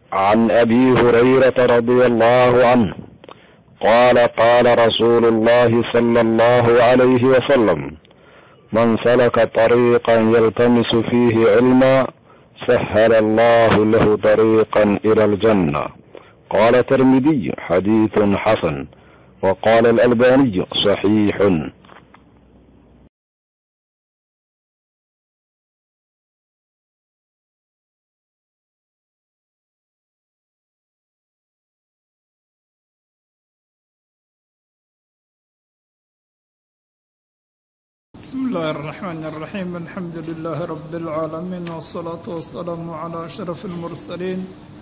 عن ابي هريره رضي الله عنه قال قال رسول الله صلى الله عليه وسلم من سلك طريقا يلتمس فيه علما سهل الله له طريقا الى الجنه قال الترمذي حديث حسن وقال الالباني صحيح بسم الله الرحمن الرحيم الحمد لله رب العالمين والصلاة والسلام على أشرف المرسلين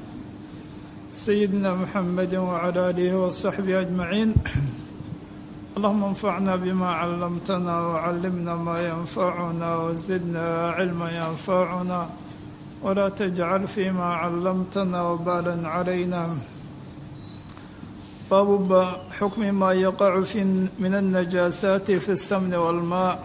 سيدنا محمد وعلى آله وصحبه أجمعين اللهم انفعنا بما علمتنا وعلمنا ما ينفعنا وزدنا علما ينفعنا ولا تجعل فيما علمتنا وبالا علينا باب حكم ما يقع في من النجاسات في السمن والماء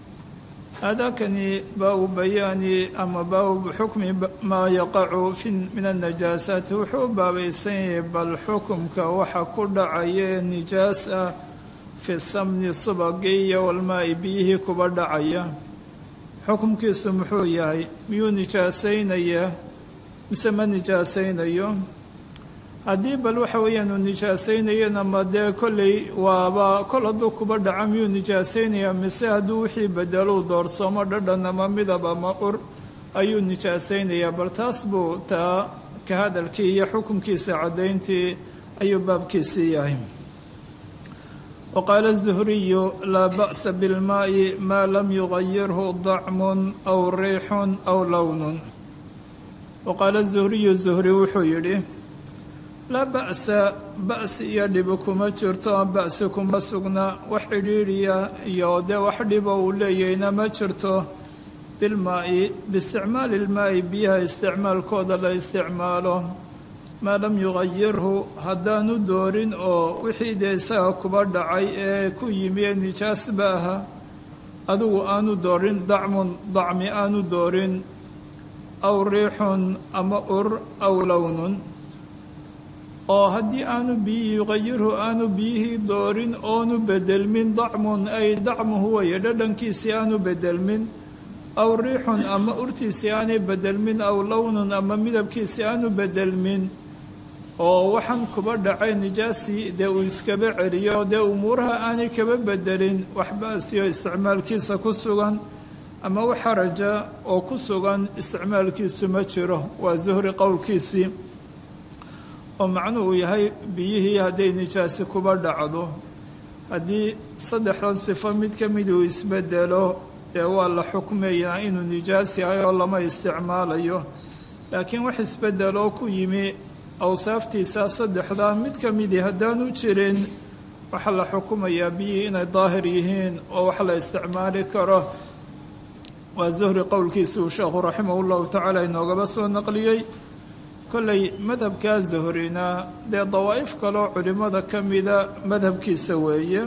هذا كان باب بيان أما باب حكم ما يقع في من النجاسات وحو باب يسيب الحكم كوحا كل عيه نجاسة في السمن الصبغية والماء بيه كبر عيه حكم كيس محوياي ميو نجاسين ايه مسمى نجاسين ايه haddii bal waxa weeyaan uu nijaasaynayana ma dee kolley waaba kol hadduu kuba dhaca miyuu nijaasaynaya mise hadduu wixii bedelou doorsoomo dhadhan ama midab ama ur ayuu nijaasaynayaa bal taas buu taa ka hadalkii iyo xukunkiisa caddayntii ayuu baabkiisii yahay wa qaala zuhriyu laa ba'sa bilmaa'i maa lam yugayirhu dacmun aw riixun aw lownun wa qaala zuhriyu zuhri wuxuu yidhi laa ba'sa ba'si iyo dhibi kuma jirto ba'si kuma sugna wax xidhiidhiya iyo dee wax dhibo uu leeyahayna ma jirto bilmaa'i biisticmaali ilmaa'i biyaha isticmaalkooda la isticmaalo maa lam yugayirhu haddaanu doorin oo wixii dee isaga kuba dhacay ee ku yimi ee nijaasba aha adigu aanu doorin dacmun dacmi aanu doorin aw riixun ama ur aw lownun oo haddii aanu biyihii yuqayirhu aanu biyihii doorin oonu bedelmin dacmun ay dacmuhu weye dhadhankiisii aanu bedelmin aw riixun ama urtiisii aanay bedelmin aw lownun ama midabkiisii aanu bedelmin oo waxaan kuba dhacay nijaasii dee uu iskaba celiyo dee umuuraha aanay kaba bedelin wax ba'siyo isticmaalkiisa ku sugan ama wax xaraja oo ku sugan isticmaalkiisu ma jiro waa zuhri qowlkiisii oo macnuhu yahay biyihii hadday nijaasi kuba dhacdo haddii saddexdan sifo mid ka mid uu isbedelo dee waa la xukmayaa inuu nijaas yahay oo lama isticmaalayo laakiin wax isbedeloo ku yimi awsaaftiisa saddexdaa mid ka midii haddaanu jirin waxaa la xukumayaa biyihii inay daahir yihiin oo wax la isticmaali karo waa zuhri qowlkiisa uu sheekhu raximah llahu tacaala inoogaba soo naqliyey kolley madhabkaa zuhrina dee dawaa'if kaloo culimmada ka mida madhabkiisa weeye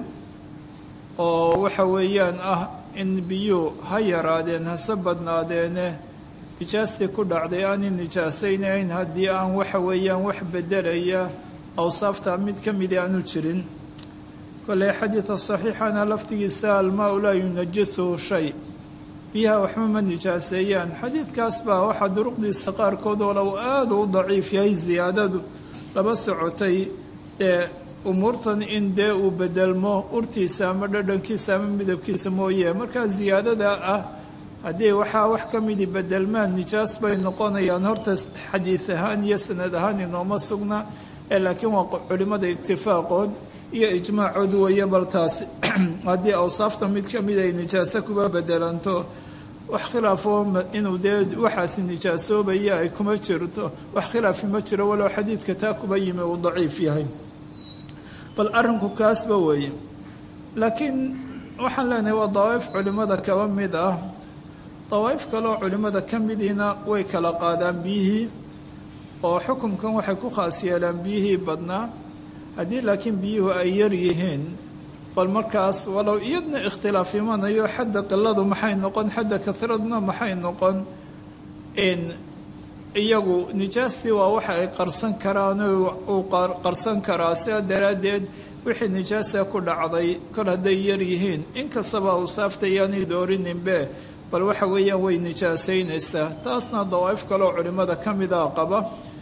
oo waxa weeyaan ah in biyuu ha yaraadeen hase badnaadeene nijaastii ku dhacday aanay nijaasaynayn haddii aan waxa weeyaan wax bedelaya awsaafta mid ka midi aanu jirin kolley xadiida saxiixana laftigiisa almaa-u laa yunajisuhu shay biyaha waxba ma nijaaseeyaan xadiidkaas baa waxaa duruqdiisa qaarkood walow aada u daciif yahay siyaadadu laba socotay ee umuurtan in dee uu bedelmo urtiisa ama dhadhankiisa ama midabkiisa mooye markaa siyaadada ah haddii waxaa wax ka midi bedelmaan nijaas bay noqonayaan horta xadiid ahaan iyo sanad ahaan inooma sugna ee laakiin waa culimmada itifaaqood iyo ijmaacood weeye bal taasi haddii awsaafta mid ka mid ay nijaaso kuga bedelanto wax khilaafoo inuu dee waxaasi nijaasoobaya ay kuma jirto wax khilaafi ma jiro walow xadiidka taa kuba yimi uu daciif yahay bal arrinku kaasba weeye laakiin waxaan leenahay waa dawaa'if culimmada kaba mid ah dawaa'if kaleoo culimmada ka midiina way kala qaadaan biyihii oo xukunkan waxay ku khaas yeelaan biyihii badnaa haddii laakiin biyuhu ay yar yihiin bal markaas walow iyadna ikhtilaaf imanayo xadda qiladu maxay noqon xadda katiradna maxay noqon iyagu nijaastii waa waxa ay qarsan karaan uu qarsan karaa sidaa daraaddeed wixii nijaasa ku dhacday kol hadday yar yihiin inkastaba awsaafta iyaanay doorininbe bal waxa weeyaan way nijaasaynaysaa taasna dawaa'if kaleoo culimmada ka mida qaba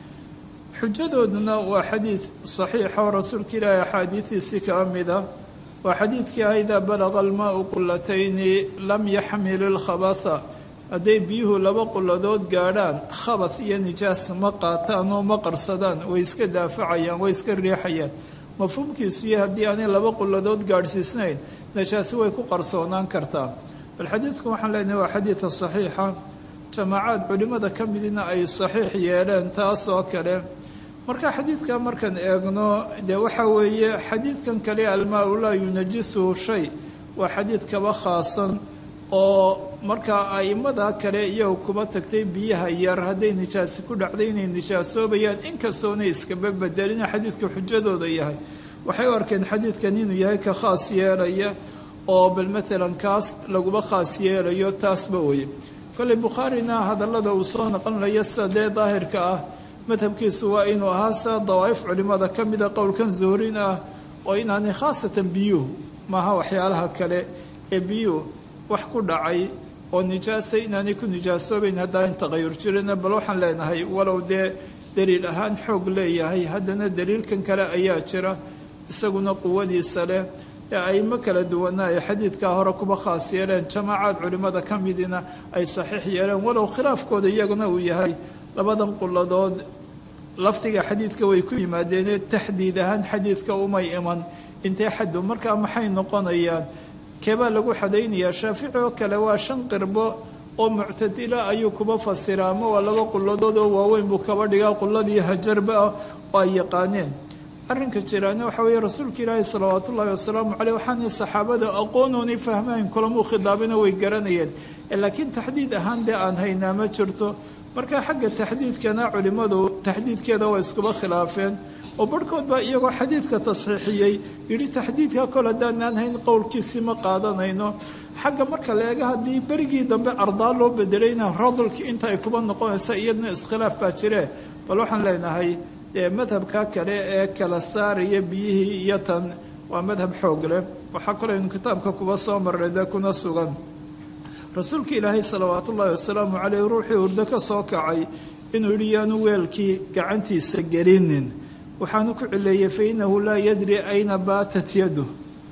xujadooduna waa xadiid saxiixa oo rasuulka ilaahi axaadiidiisii kaa mida waa xadiidkii ah idaa balaqa almaau qulatayni lam yaxmil ilkhabatha hadday biyuhu laba quladood gaadhaan khabath iyo nijaas ma qaataan oo ma qarsadaan way iska daafacayaan way iska riixayaan mafhuumkiisu iyo haddii aanay laba quladood gaadhsiisnayn nijaasi way ku qarsoonaan kartaa bal xadiidka waxaan leenahay waa xadiidka saxiixa jamaacaad culimmada ka midina ay saxiix yeeleen taas oo kale marka xadiidka markaan eegno dee waxa weeye xadiidkan kale almaa-u laa yunajisuhu shay waa xadiid kaba khaasan oo markaa a'immada kale iyagu kuba tagtay biyaha yar hadday nijaasi ku dhacday inay nijaasoobayaan inkastoonay iskaba bedelina xadiidka xujadooda yahay waxay u arkeen xadiidkan inuu yahay ka khaas yeelaya oo bal maalan kaas laguba khaas yeelayo taasba weye kolley bukhaarina hadallada uu soo noqonlayo sida dee daahirka ah madhabkiisu waa inuu ahaa sida dawaa'if culimmada ka mida qowlkan zuhrin ah oo inaanay khaasatan biyuhu maaha waxyaalaha kale ee biyuhu wax ku dhacay oo nijaasa inaanay ku nijaasoobayn haddaan taqayur jirina bal waxaan leenahay walow dee daliil ahaan xoog leeyahay haddana daliilkan kale ayaa jira isaguna quwadiisa leh ee aimo kala duwana ay xadiidkaa hore kuba khaas yeeleen jamaacaad culimmada ka midina ay saxiix yeeleen walow khilaafkooda iyaguna uu yahay labadan quladood lafdiga xadiidka way ku yimaadeenee taxdiid ahaan xadiidka umay iman intee xaddu markaa maxay noqonayaan keebaa lagu xadaynayaa shaafici oo kale waa shan qirbo oo muctadila ayuu kuba fasiraa ama waa laba quladood oo waaweyn buu kaba dhigaa quladii hajarba ah oo ay yaqaaneen arrinka jiraana waxa weeye rasuulka ilaahi salawaatu ullahi wasalaamu caleyh waxaanay saxaabada aqoonoonay fahmayn kulamuu khidaabina way garanayeen laakiin taxdiid ahaan dee aan haynaa ma jirto marka xagga taxdiidkana culimmadu taxdiidkeeda waa iskuba khilaafeen oo barhkood baa iyagoo xadiidka tasxiixiyey yidhi taxdiidka kol haddaanaan hayn qowlkiisii ma qaadanayno xagga marka la eega haddii berigii dambe ardaa loo bedelayna radulki inta ay kuba noqonaysa iyadna iskhilaaf baa jire bal waxaan leenahay dee madhabka kale ee kala saaraya biyihii iyo tan waa madhab xoog leh waxaa kaleynu kitaabka kuba soo marray dee kuna sugan rasuulka ilaahay salawaatu ullaahi wasalaamu caleyh ruuxii hurdo ka soo kacay inuu yidhi yaanu weelkii gacantiisa gelinin waxaanu ku cileeyey fa innahu laa yadri ayna baatat yadu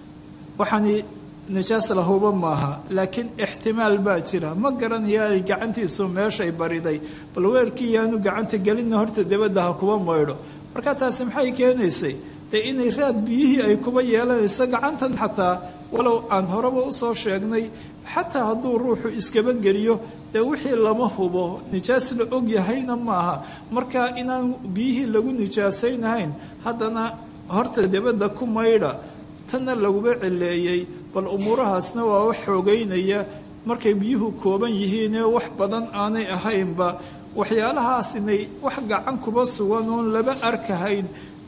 waxaani nijaas lahuba maaha laakiin ixtimaal baa jira ma garanaya gacantiisu meeshay bariday bal weelkii yaanu gacanta gelina horta dabadda ha kuba maydho marka taasi maxay keenaysay dee inay raad biyihii ay kuba yeelanayso gacantan xataa walow aan horeba usoo sheegnay xataa hadduu ruuxu iskaba geliyo dee wixii lama hubo nijaas la og yahayna maaha marka inaan biyihii lagu nijaasaynahayn haddana horta dabadda ku maydha tanna laguba cileeyey bal umuurahaasna waa wax xoogeynaya markay biyuhu kooban yihiinee wax badan aanay ahaynba waxyaalahaas inay wax gacan kuba sugan oon laba arkahayn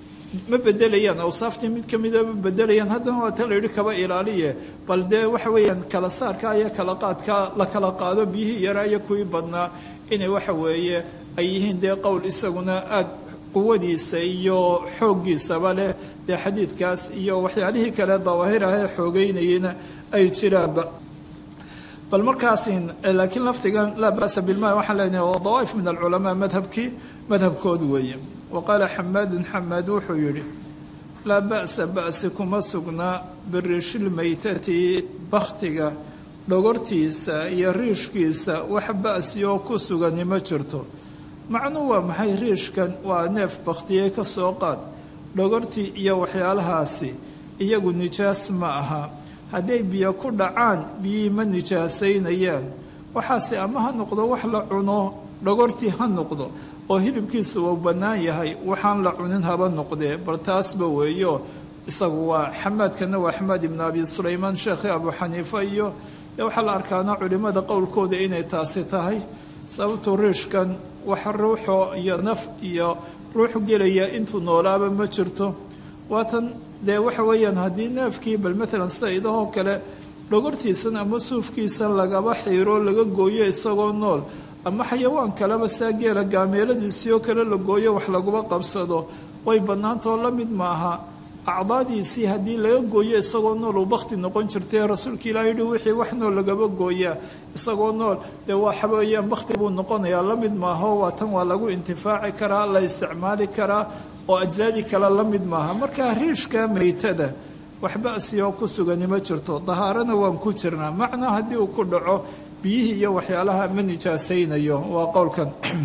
ma bedelayaan awsaaftii mid ka mida ma bedelayaan haddana waa ta la yidhi kaba ilaaliye bal dee waxa weeyaan kala saarka iyo kala qaadka la kala qaado biyihii yaraa iyo kuwii badnaa inay waxa weeye ay yihiin dee qowl isaguna aada quwadiisa iyo xooggiisaba leh dee xadiidkaas iyo waxyaalihii kale dawaahir ah ee xoogeynayeyna ay jiraanba bal markaasin laakiin lafdigan laa ba'sa bilma waxaan leenahay waa dawaa'if min alculamaa madhabkii madhabkood weeye wa qaala xamaadun xamaad wuxuu yidhi laa ba'sa ba'si kuma sugnaa biriishilmaytati bakhtiga dhogortiisa iyo riishkiisa wax ba'si oo ku sugani ma jirto macnuu waa maxay riishkan waa neef bakhtiyey ka soo qaad dhogortii iyo waxyaalahaasi iyagu nijaas ma aha hadday biyo ku dhacaan biyihii ma nijaasaynayaan waxaase ama ha noqdo wax la cuno dhogortii ha noqdo oo hilibkiisa uu bannaan yahay waxaan la cunin haba noqdee bal taasba weeyo isagu waa xamaadkana waa axmed ibnu abi sulaymaan sheekhi abu xaniifa iyo dee waxaa la arkaana culimmada qowlkooda inay taasi tahay sababtu riishkan wax ruuxoo iyo naf iyo ruux gelaya intuu noolaaba ma jirto waatan dee waxa weeyaan haddii neefkii bal matalan sida idahoo kale dhogortiisan ama suufkiisan lagaba xiiro laga gooyo isagoo nool ama xayawaan kaleba saa geela gaameeladiisii oo kale la gooyo wax laguma qabsado way bannaantao la mid maaha acdaadiisii haddii laga gooyo isagoo nool uu bakti noqon jirtay rasuulka ilaah yihi wixii wax nool lagaba gooyaa isagoo nool dee waa xaweeyaan bakti buu noqonayaa la mid maaho waa tan waa lagu intifaaci karaa la isticmaali karaa oo ajsaadii kale la mid maaha marka riishka meytada wax ba'si oo ku sugani ma jirto dahaarana waan ku jirnaa macnaa haddii uu ku dhaco biyihii iyo waxyaalaha ma nijaasaynayo waa qowlkan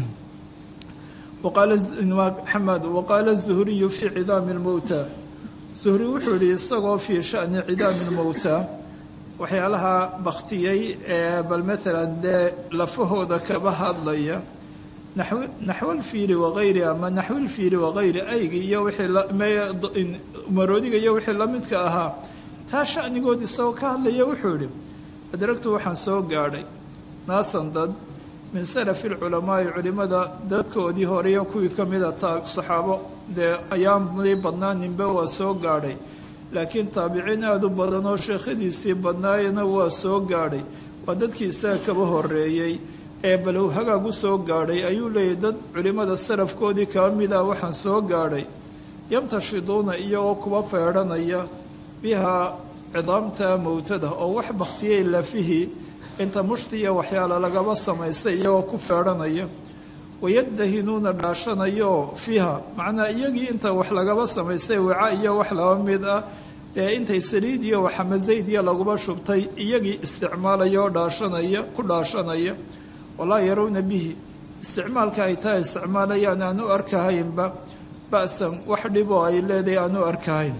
xamed waqaala zuhriyu fii cidaami lmowta zuhri wuxuu yihi isagoo fii shani cidaami lmowta waxyaalaha baktiyey ee bal maalan dee lafahooda kaba hadlaya naxwalfiiri wagayri ama naxwilfiiri wagayri aygi iyo wixii maroodiga iyo wixii la midka ahaa taa shanigood isagoo ka hadlaya wuxuu yihi adragtu waxaan soo gaadhay naasan dad min salafi lculamaai culimada dadkoodii horeyo kuwii ka mida saxaabo dee ayaanay badnaaninba waa soo gaadhay laakiin taabiciin aada u badan oo sheekhadiisii badnaayana waa soo gaadhay waa dadkii isaga kaba horeeyey ee balow hagaag u soo gaadhay ayuu leeyahy dad culimmada salafkoodii kaba mida waxaan soo gaadhay yamtashiduuna iyagoo kuba feedhanaya bihaa cidaamta mowtada oo wax baktiyey lafihii inta mushti iyo waxyaala lagaba samaystay iyagoo ku feedhanaya wayadahinuuna dhaashanayo fiiha macnaa iyagii inta wax lagaba samaystay waca iyo wax laba mid ah ee intay saliid iyo waxama zayd iyo laguba shubtay iyagii isticmaalaya oo dhaashanaya ku dhaashanaya walaa yarawna bihi isticmaalka ay taa isticmaalayaan aan u arkahaynba ba'san wax dhiboo ay leedahay aan u arkahayn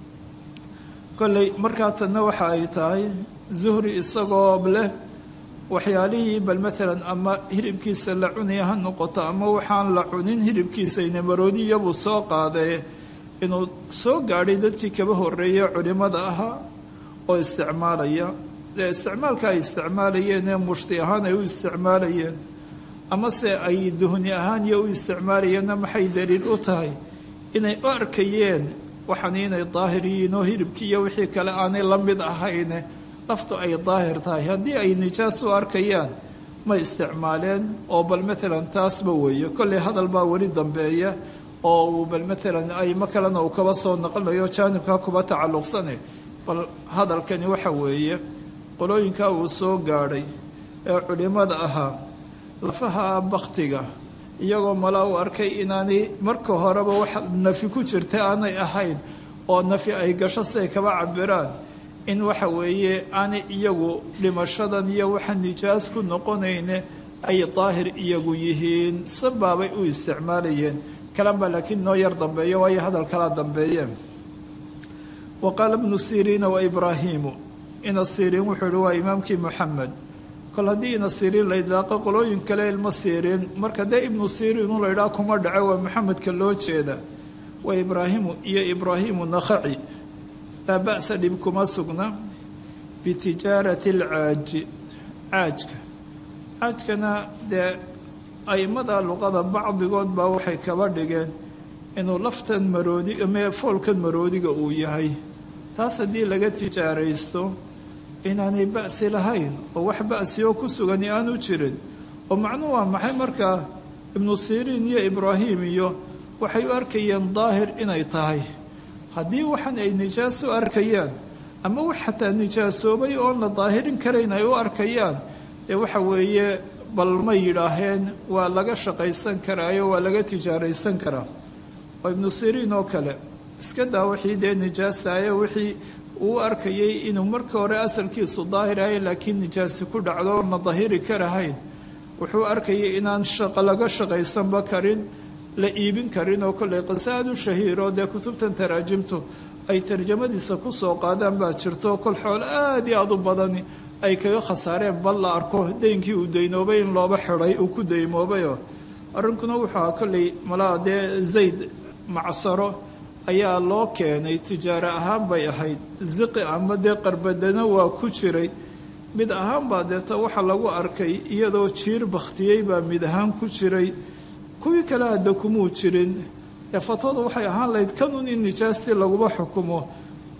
kolley markaa tanna waxa ay tahay zuhri isagoo leh waxyaalihii bal matalan ama hilibkiisa la cunaya ha noqoto ama waxaan la cunin hilibkiisayna maroodiyabuu soo qaadee inuu soo gaadhay dadkii kaba horeeyey culimmada ahaa oo isticmaalaya dee isticmaalka ay isticmaalayeen ee mushti ahaan ay u isticmaalayeen amase ay duhni ahaan iyo u isticmaalayeenna maxay daliil u tahay inay u arkayeen waxaan inay daahir yihiin oo hilibkii iyo wixii kale aanay la mid ahayne laftu ay daahir tahay haddii ay nijaas u arkayaan ma isticmaaleen oo bal matalan taasba weeye kolley hadal baa weli dambeeya oo uu bal matalan aymo kalena uu kaba soo naqlinayo jaanibkaa kuba tacalluqsane bal hadalkani waxa weeye qolooyinkaa uu soo gaadhay ee culimmada ahaa lafaha baktiga iyagoo malaa u arkay inaanay marka horeba wax nafi ku jirta aanay ahayn oo nafi ay gasho siay kaba cabiraan in waxa weeye aanay iyagu dhimashadan iyo waxa nijaas ku noqonayne ay daahir iyagu yihiin sanbaabay u isticmaalayeen kalanbaa laakiin noo yar dambeeyo waayo hadal kalaa dambeeye wa qaala ibnu siriina wa ibraahiimu ina siriin wuxuu ihi waa imaamkii moxamed kol haddii ina siriin la idlaaqo qolooyin kale ilma siriin marka dee ibnu siriin u la ydhaha kuma dhaco waa maxamedka loo jeeda wa ibraahimu iyo ibraahimu nakhaci laa ba'sa dhib kuma sugna bitijaarati alcaaji caajka caajkana dee aimada luqada bacdigood baa waxay kaba dhigeen inuu laftan maroodi mee foolkan maroodiga uu yahay taas haddii laga tijaaraysto inaanay ba'si lahayn oo wax ba'si oo ku sugani aanu jirin oo macnuu waa maxay markaa ibnu siriin iyo ibraahim iyo waxay u arkayeen daahir inay tahay haddii waxan ay nijaas u arkayaan ama wax xataa nijaasoobay oon la daahirin karayn ay u arkayaan dee waxa weeye bal ma yidhaaheen waa laga shaqaysan karaayo waa laga tijaaraysan karaa oo ibnu siriin oo kale iska daa wixii dee nijaasaayo wixii uu arkayay inuu marka hore asalkiisu daahir ahay laakiin nijaasi ku dhacdo oon la dahiri karahayn wuxuu arkayay inaan shaqo laga shaqaysanba karin la iibin karin oo kolley qisaad u shahiiro dee kutubtan taraajimtu ay tarjamadiisa ku soo qaadaan baa jirto kol xoolo aada iyo aada u badani ay kaga khasaareen bal la arko deynkii uu daynoobay in looba xiday uu ku daymoobayoo arrinkuna wuxuu ahaa kolley malaa dee zayd macsaro ayaa loo keenay tijaaro ahaan bay ahayd ziqi ama dee qarbadana waa ku jiray mid ahaan baa deeta waxa lagu arkay iyadoo jiir bakhtiyey baa mid ahaan ku jiray kuwii kale hadda kumuu jirin ee fatwada waxay ahaan lahayd kanun in nijaastii laguba xukumo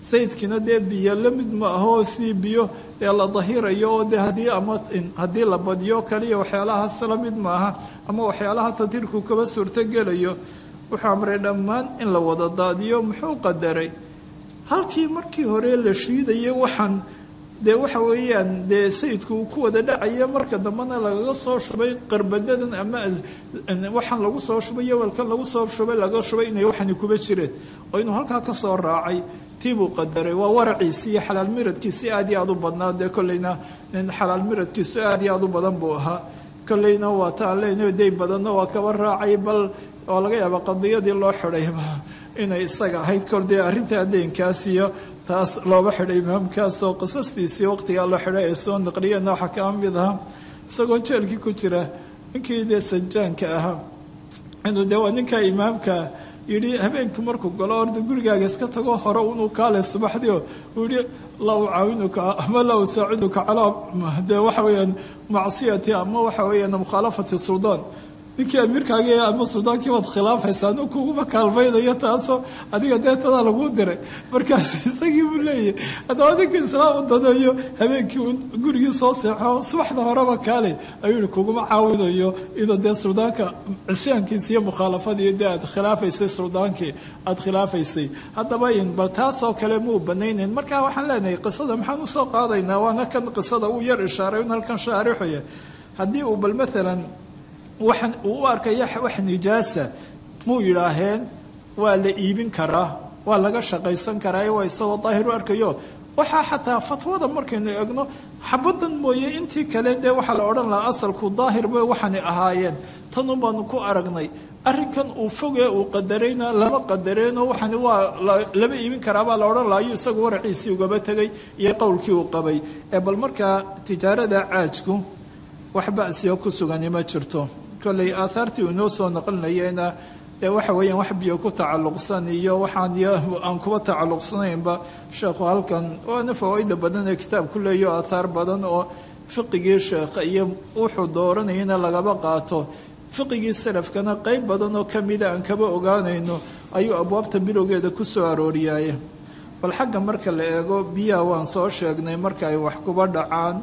sayidkiina dee biyo la mid ma ahoo sii biyo dee la dahirayo oo dee haddii ama haddii la badiyo kaliya waxyaalahaas la mid maaha ama waxyaalaha tadhiirku kaba suurtogelayo wuxuu amray dhammaan in la wada daadiyo muxuu qadaray halkii markii hore la shiidayay waxaan dee waxa weeyaan dee sayidku uu ku wada dhacaya marka dambena lagaga soo shubay qarbadadan ama waxaan lagu soo shubay yowalkan lagu soo shubay laga shubay inay waxani kuba jireen oo inuu halkaa ka soo raacay tiibuu qadaray waa waraciisi iyo xalaal miradkiisi aad iyo aad u badnaa dee kolleyna nin xalaal miradkiisu aad iyo aad u badan buu ahaa kolleyna waa taan leynayo day badanna waa kaba raacay bal waa laga yaaba qadiyadii loo xidhayba inay isaga ahayd kol dee arrintaa deynkaas iyo taas looba xidhay imaamkaasoo qisastiisii waqtigaa loo xidhay ay soo naqliyeenna waxaa kaa mid ahaa isagoo jeelkii ku jira ninkii dee sajaanka ahaa inuu dee waa ninkaa imaamka yidhi habeenkii markuu galo orda gurigaaga iska tago hore unuu kaale subaxdii oo uu yihi la ucaawinuka ama la usaaciduka calaa dee waxa weeyaan macsiyati ama waxa weeyaan mukhaalafati suldaan ninkii amiirkaagi ama suldaankii waad khilaafaysa anu kuguma kaalmaynayo taasoo adiga deetadaa laguu diray markaas isagii buu leeyahy haddaba ninka islaam u daneeyo habeenkii gurigii soo seexo subaxda horeba kaale ayuu yihi kuguma caawinayo inuu dee suldaanka cisyaankiisa iyo mukhaalafadii dee aad khilaafaysay suldaankii aada khilaafaysay haddaba in bal taasoo kale muu banaynayn marka waxaan leenahay qisada maxaan usoo qaadaynaa waana kan qisada uu yar ishaaray in halkan shaarixuya haddii uu bal maalan waxaan uu u arkaya wax nijaasa muu yidhaaheen waa la iibin karaa waa laga shaqaysan karaa waa isagoo daahir u arkayo waxaa xataa fatwada markaynu egno xabadan mooye intii kale dee waxaa la odhan lahaa asalku daahir bay waxaanay ahaayeen tanun baanu ku aragnay arrinkan uu fogee uu qadarayna lama qadareenoo waxaani waa lama iibin karaabaa la odhan laha ayuu isagu waraciisii ugaba tegay iyo qowlkii uu qabay ee bal markaa tijaarada caajku wax basiyo ku sugani ma jirto kolley aahaartii uu inoo soo naqlinayeyna dee waxa weeyaan wax biyo ku tacalluqsan iyo waxaan aan kuba tacalluqsanaynba sheekhu halkan waana fawaaida badan ee kitaabku leeyo aathaar badan oo fiqigii sheekha iyo wuxuu dooranayana lagaba qaato fiqigii salafkana qeyb badan oo kamida aan kaba ogaanayno ayuu abwaabta bilowgeeda ku soo arooriyaaye bal xagga marka la eego biyaha waan soo sheegnay marka ay wax kuba dhacaan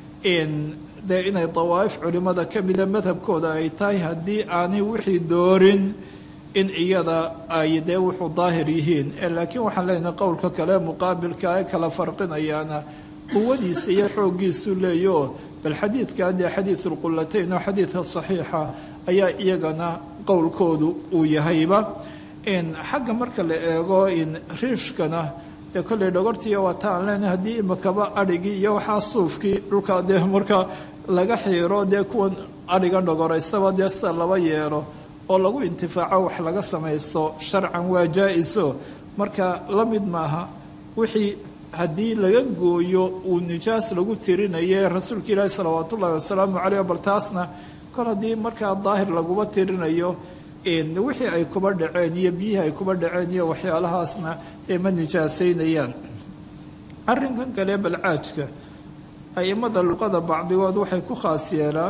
dee inay dawaa'if culimmada ka mida madhabkooda ay tahay haddii aanay wixii doorin in iyada ay dee wuxuu daahir yihiin laakiin waxaan leenahay qowlka kale muqaabilka ee kala farqinayaana quwadiisa iyo xooggiisu leeyo bal xadiidka dee xadiidulqulatayn oo xadiidka saxiixa ayaa iyagana qowlkoodu uu yahayba xagga marka la eego in riishkana dee kolley dhogortiiyo waa ta aan leenahay haddii imakaba adhigii iyo waxaa suufkii dhulka dee marka laga xiiro dee kuwan adhigan dhogoraystaba dee sida laba yeelo oo lagu intifaaco wax laga samaysto sharcan waa jaa-iso marka la mid maaha wixii haddii laga gooyo uu nijaas lagu tirinaye rasuulka ilaahi salawaat ullahi wasalaamu caleyh bal taasna kol haddii markaa daahir laguba tirinayo wixii ay kuba dhaceen iyo biyihii ay kuba dhaceen iyo waxyaalahaasna ee ma nijaasaynayaan arrinkan kale balcaajka aimada luqada bacdigood waxay ku khaas yeelaan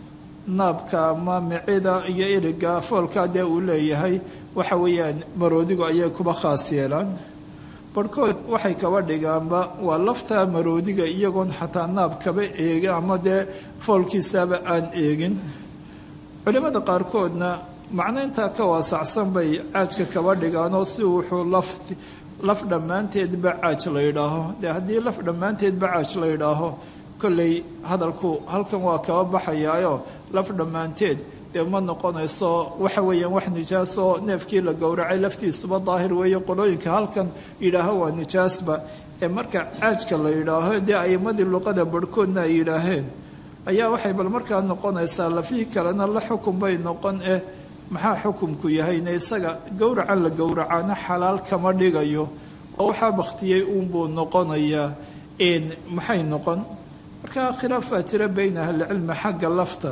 naabka ama micida iyo iriga foolkaa dee uu leeyahay waxa weeyaan maroodigu ayay kuba khaas yeelaan barhkood waxay kaba dhigaanba waa laftaa maroodiga iyagoon xataa naab kaba eegin ama dee foolkiisaaba aan eegin culimada qaarkoodna macno intaa ka waasacsan bay caajka kaba dhigaanoo si wuxuu laf laf dhammaanteedba caaj la yidhaaho dee haddii laf dhammaanteedba caaj la yidhaaho kolley hadalku halkan waa kaba baxayaayo laf dhammaanteed dee ma noqonayso waxa weeyaan wax nijaasoo neefkii la gowracay laftiisuba daahir weeye qolooyinka halkan yidhaaho waa nijaasba ee marka caajka la yidhaaho dee aimadii luqada barhkoodna ay yidhaaheen ayaa waxay bal markaa noqonaysaa lafihii kalena la xukun bay noqon eh maxaa xukumku yahayne isaga gowracan la gowracaana xalaal kama dhigayo oo waxaa bakhtiyey uunbuu noqonayaa maxay noqon markaa khilaaf baa jira bayna ahlicilmi xagga lafta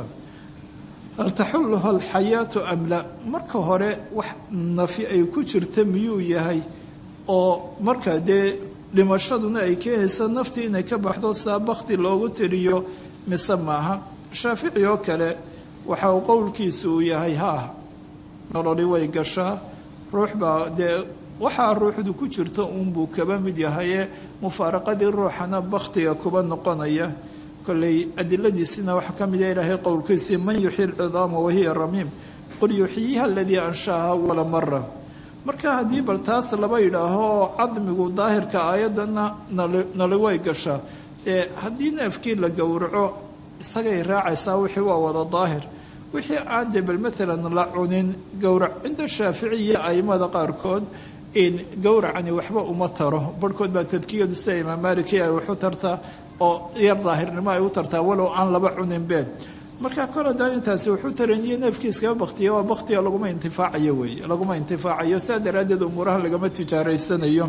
hal taxulluha alxayaatu am la marka hore wax nafi ay ku jirta miyuu yahay oo marka dee dhimashaduna ay keenaysa naftii inay ka baxdo saa bakti loogu tiriyo mise maaha shaafici oo kale waxa uu qowlkiisu uu yahay haa nololi way gashaa ruux baa dee waxaa ruuxdu ku jirto uunbuu kaba mid yahaye mufaaraqadii ruuxana bakhtiga kuba noqonaya kolley adiladiisina waxaa ka mid ah ilaahay qowlkiisii man yuxyi lcidaama wahiya ramiim qul yuxyiha aladii anshaaha wala mara marka haddii bal taas laba yidhaaho oo cadmigu daahirka aayaddana nali way gashaa ee haddii neefkii la gowraco isagay raacaysaa wixii waa wada daahir wixii aan dee bal maalan la cunin gowrac cinda shaafici iyo aimada qaarkood in gowracani waxba uma taro barhkood baa tadkiyadu sida imaam maaliki ay wax u tartaa oo yar daahirnimo ay u tartaa walow aan laba cunin been marka kol haddaan intaasi wuxuu taraniyo neefkii iskaba baktiya waa baktiga laguma intifaacayo weeye laguma intifaacayo saa daraaddeed umuuraha lagama tijaaraysanayo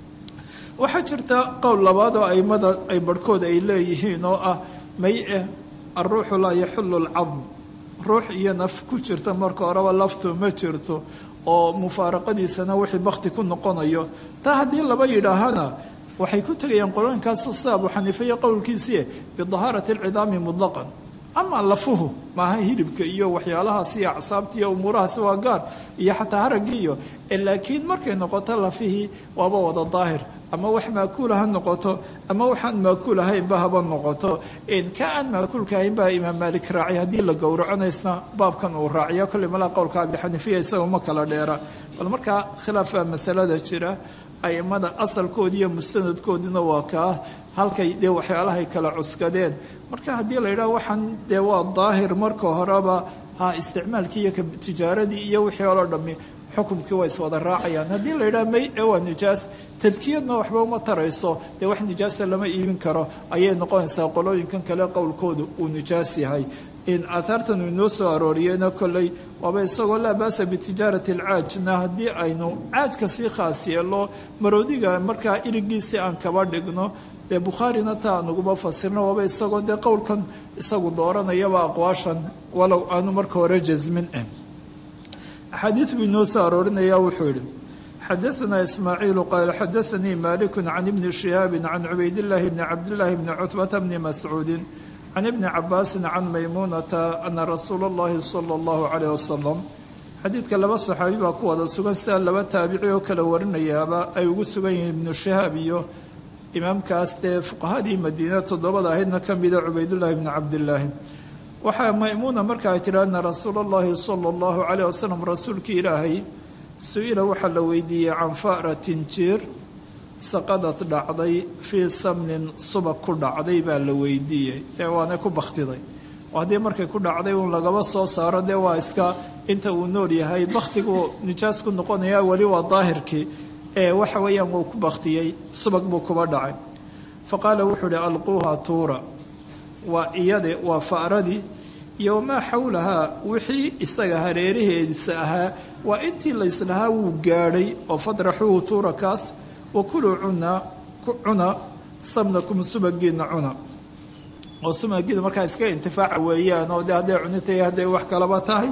waxaa jirta qowl labaad oo aimada ay barhkood ay leeyihiin oo ah may eh alruuxu laa yaxullu lcadm ruux iyo naf ku jirta marka horeba laftu ma jirto oo mufaaraqadiisana wixii bakti ku noqonayo taa haddii laba yidhaahana waxay ku tegayaan qolooyinkaas sida abu xaniife iyo qowlkiisii bidahaarati alcidaami mutlaqan ama lafuhu maaha hilibka iyo waxyaalahaas iyo acsaabta iyo umuurahaasi waa gaar iyo xataa haraggii iyo laakiin markay noqoto lafihii waaba wada daahir ama wax maakuula ha noqoto ama waxaan maakuul ahaynba haba noqoto ka aan maakuulka ahayn baa imaam maalik raacay haddii la gowracanaysna baabkan uu raaciya kolley malaa qowlka abi xaniifiya isaga ma kala dheera bal markaa khilaaf baa masalada jira aimada asalkoodi iyo mustanadkoodina waa kaa halkay dee waxyaalahay kala cuskadeen marka haddii la yidhaha waxaan dee waa daahir marka horeba ha isticmaalkii iyo tijaaradii iyo wixii oloo dhammi xukumkii waa iswada raacayaan haddii la yidhaha may ee waa nijaas tadkiyadna waxba uma tarayso dee wax nijaasa lama iibin karo ayay noqonaysaa qolooyinkan kale qowlkoodu uu nijaas yahay in aataartan uu inoo soo arooriyeyna kolley waaba isagoo laa baasa bitijaarati alcaajna haddii aynu caajka sii khaas yeelo maroodiga markaa irigiisii aan kaba dhigno dee bukhaarina taa aan uguba fasirno waaba isagoo dee qowlkan isagu dooranayaba aqwaashan walow aanu marka hore jasmin eh axaadiid buu inoo soo aroorinaya wuxuu yidhi xadaanaa ismaaciilu qaala xadaanii maaliku can ibni shihaabi can cubaydillaahi bni cabdillaahi bni cutbata bni mascuudin can ibni cabaasin can maymuunata ana rasuula اllahi sala اllahu calayh wasalam xadiidka laba saxaabi baa ku wada sugan sidaa laba taabici oo kala warinayaaba ay ugu sugan yihiin ibnu shihaab iyo imaamkaas dee fuqahadii madiina toddobada ahaydna ka mida cubaydullaahi bni cabdillaahi waxaa maymuuna marka ay tidhi ana rasuula اllahi sala اllahu calayh wasalam rasuulkii ilaahay su-ila waxaa la weydiiyey can fa'ratin jiir saqadad dhacday fii samnin subag ku dhacday baa la weydiiyey dee waana ku bakhtiday oo haddii markay ku dhacday uun lagaba soo saaro dee waa iska inta uu nool yahay bakhtigu nijaas ku noqonaya weli waa daahirkii ee waxa weeyaan wuu ku bakhtiyey subag buu kuba dhacay fa qaala wuxuu uhi alquuha tuura waa iyade waa fa'radii iyo wamaa xawlahaa wixii isaga hareeraheedisa ahaa waa intii layslahaa wuu gaadhay oo fadraxuhu tuura kaas wakuluu cuna cuna samnakum subagiina cuna oo subagiina markaa iska intifaaca weeyaan oo de hadday cunitay hadday wax kalaba tahay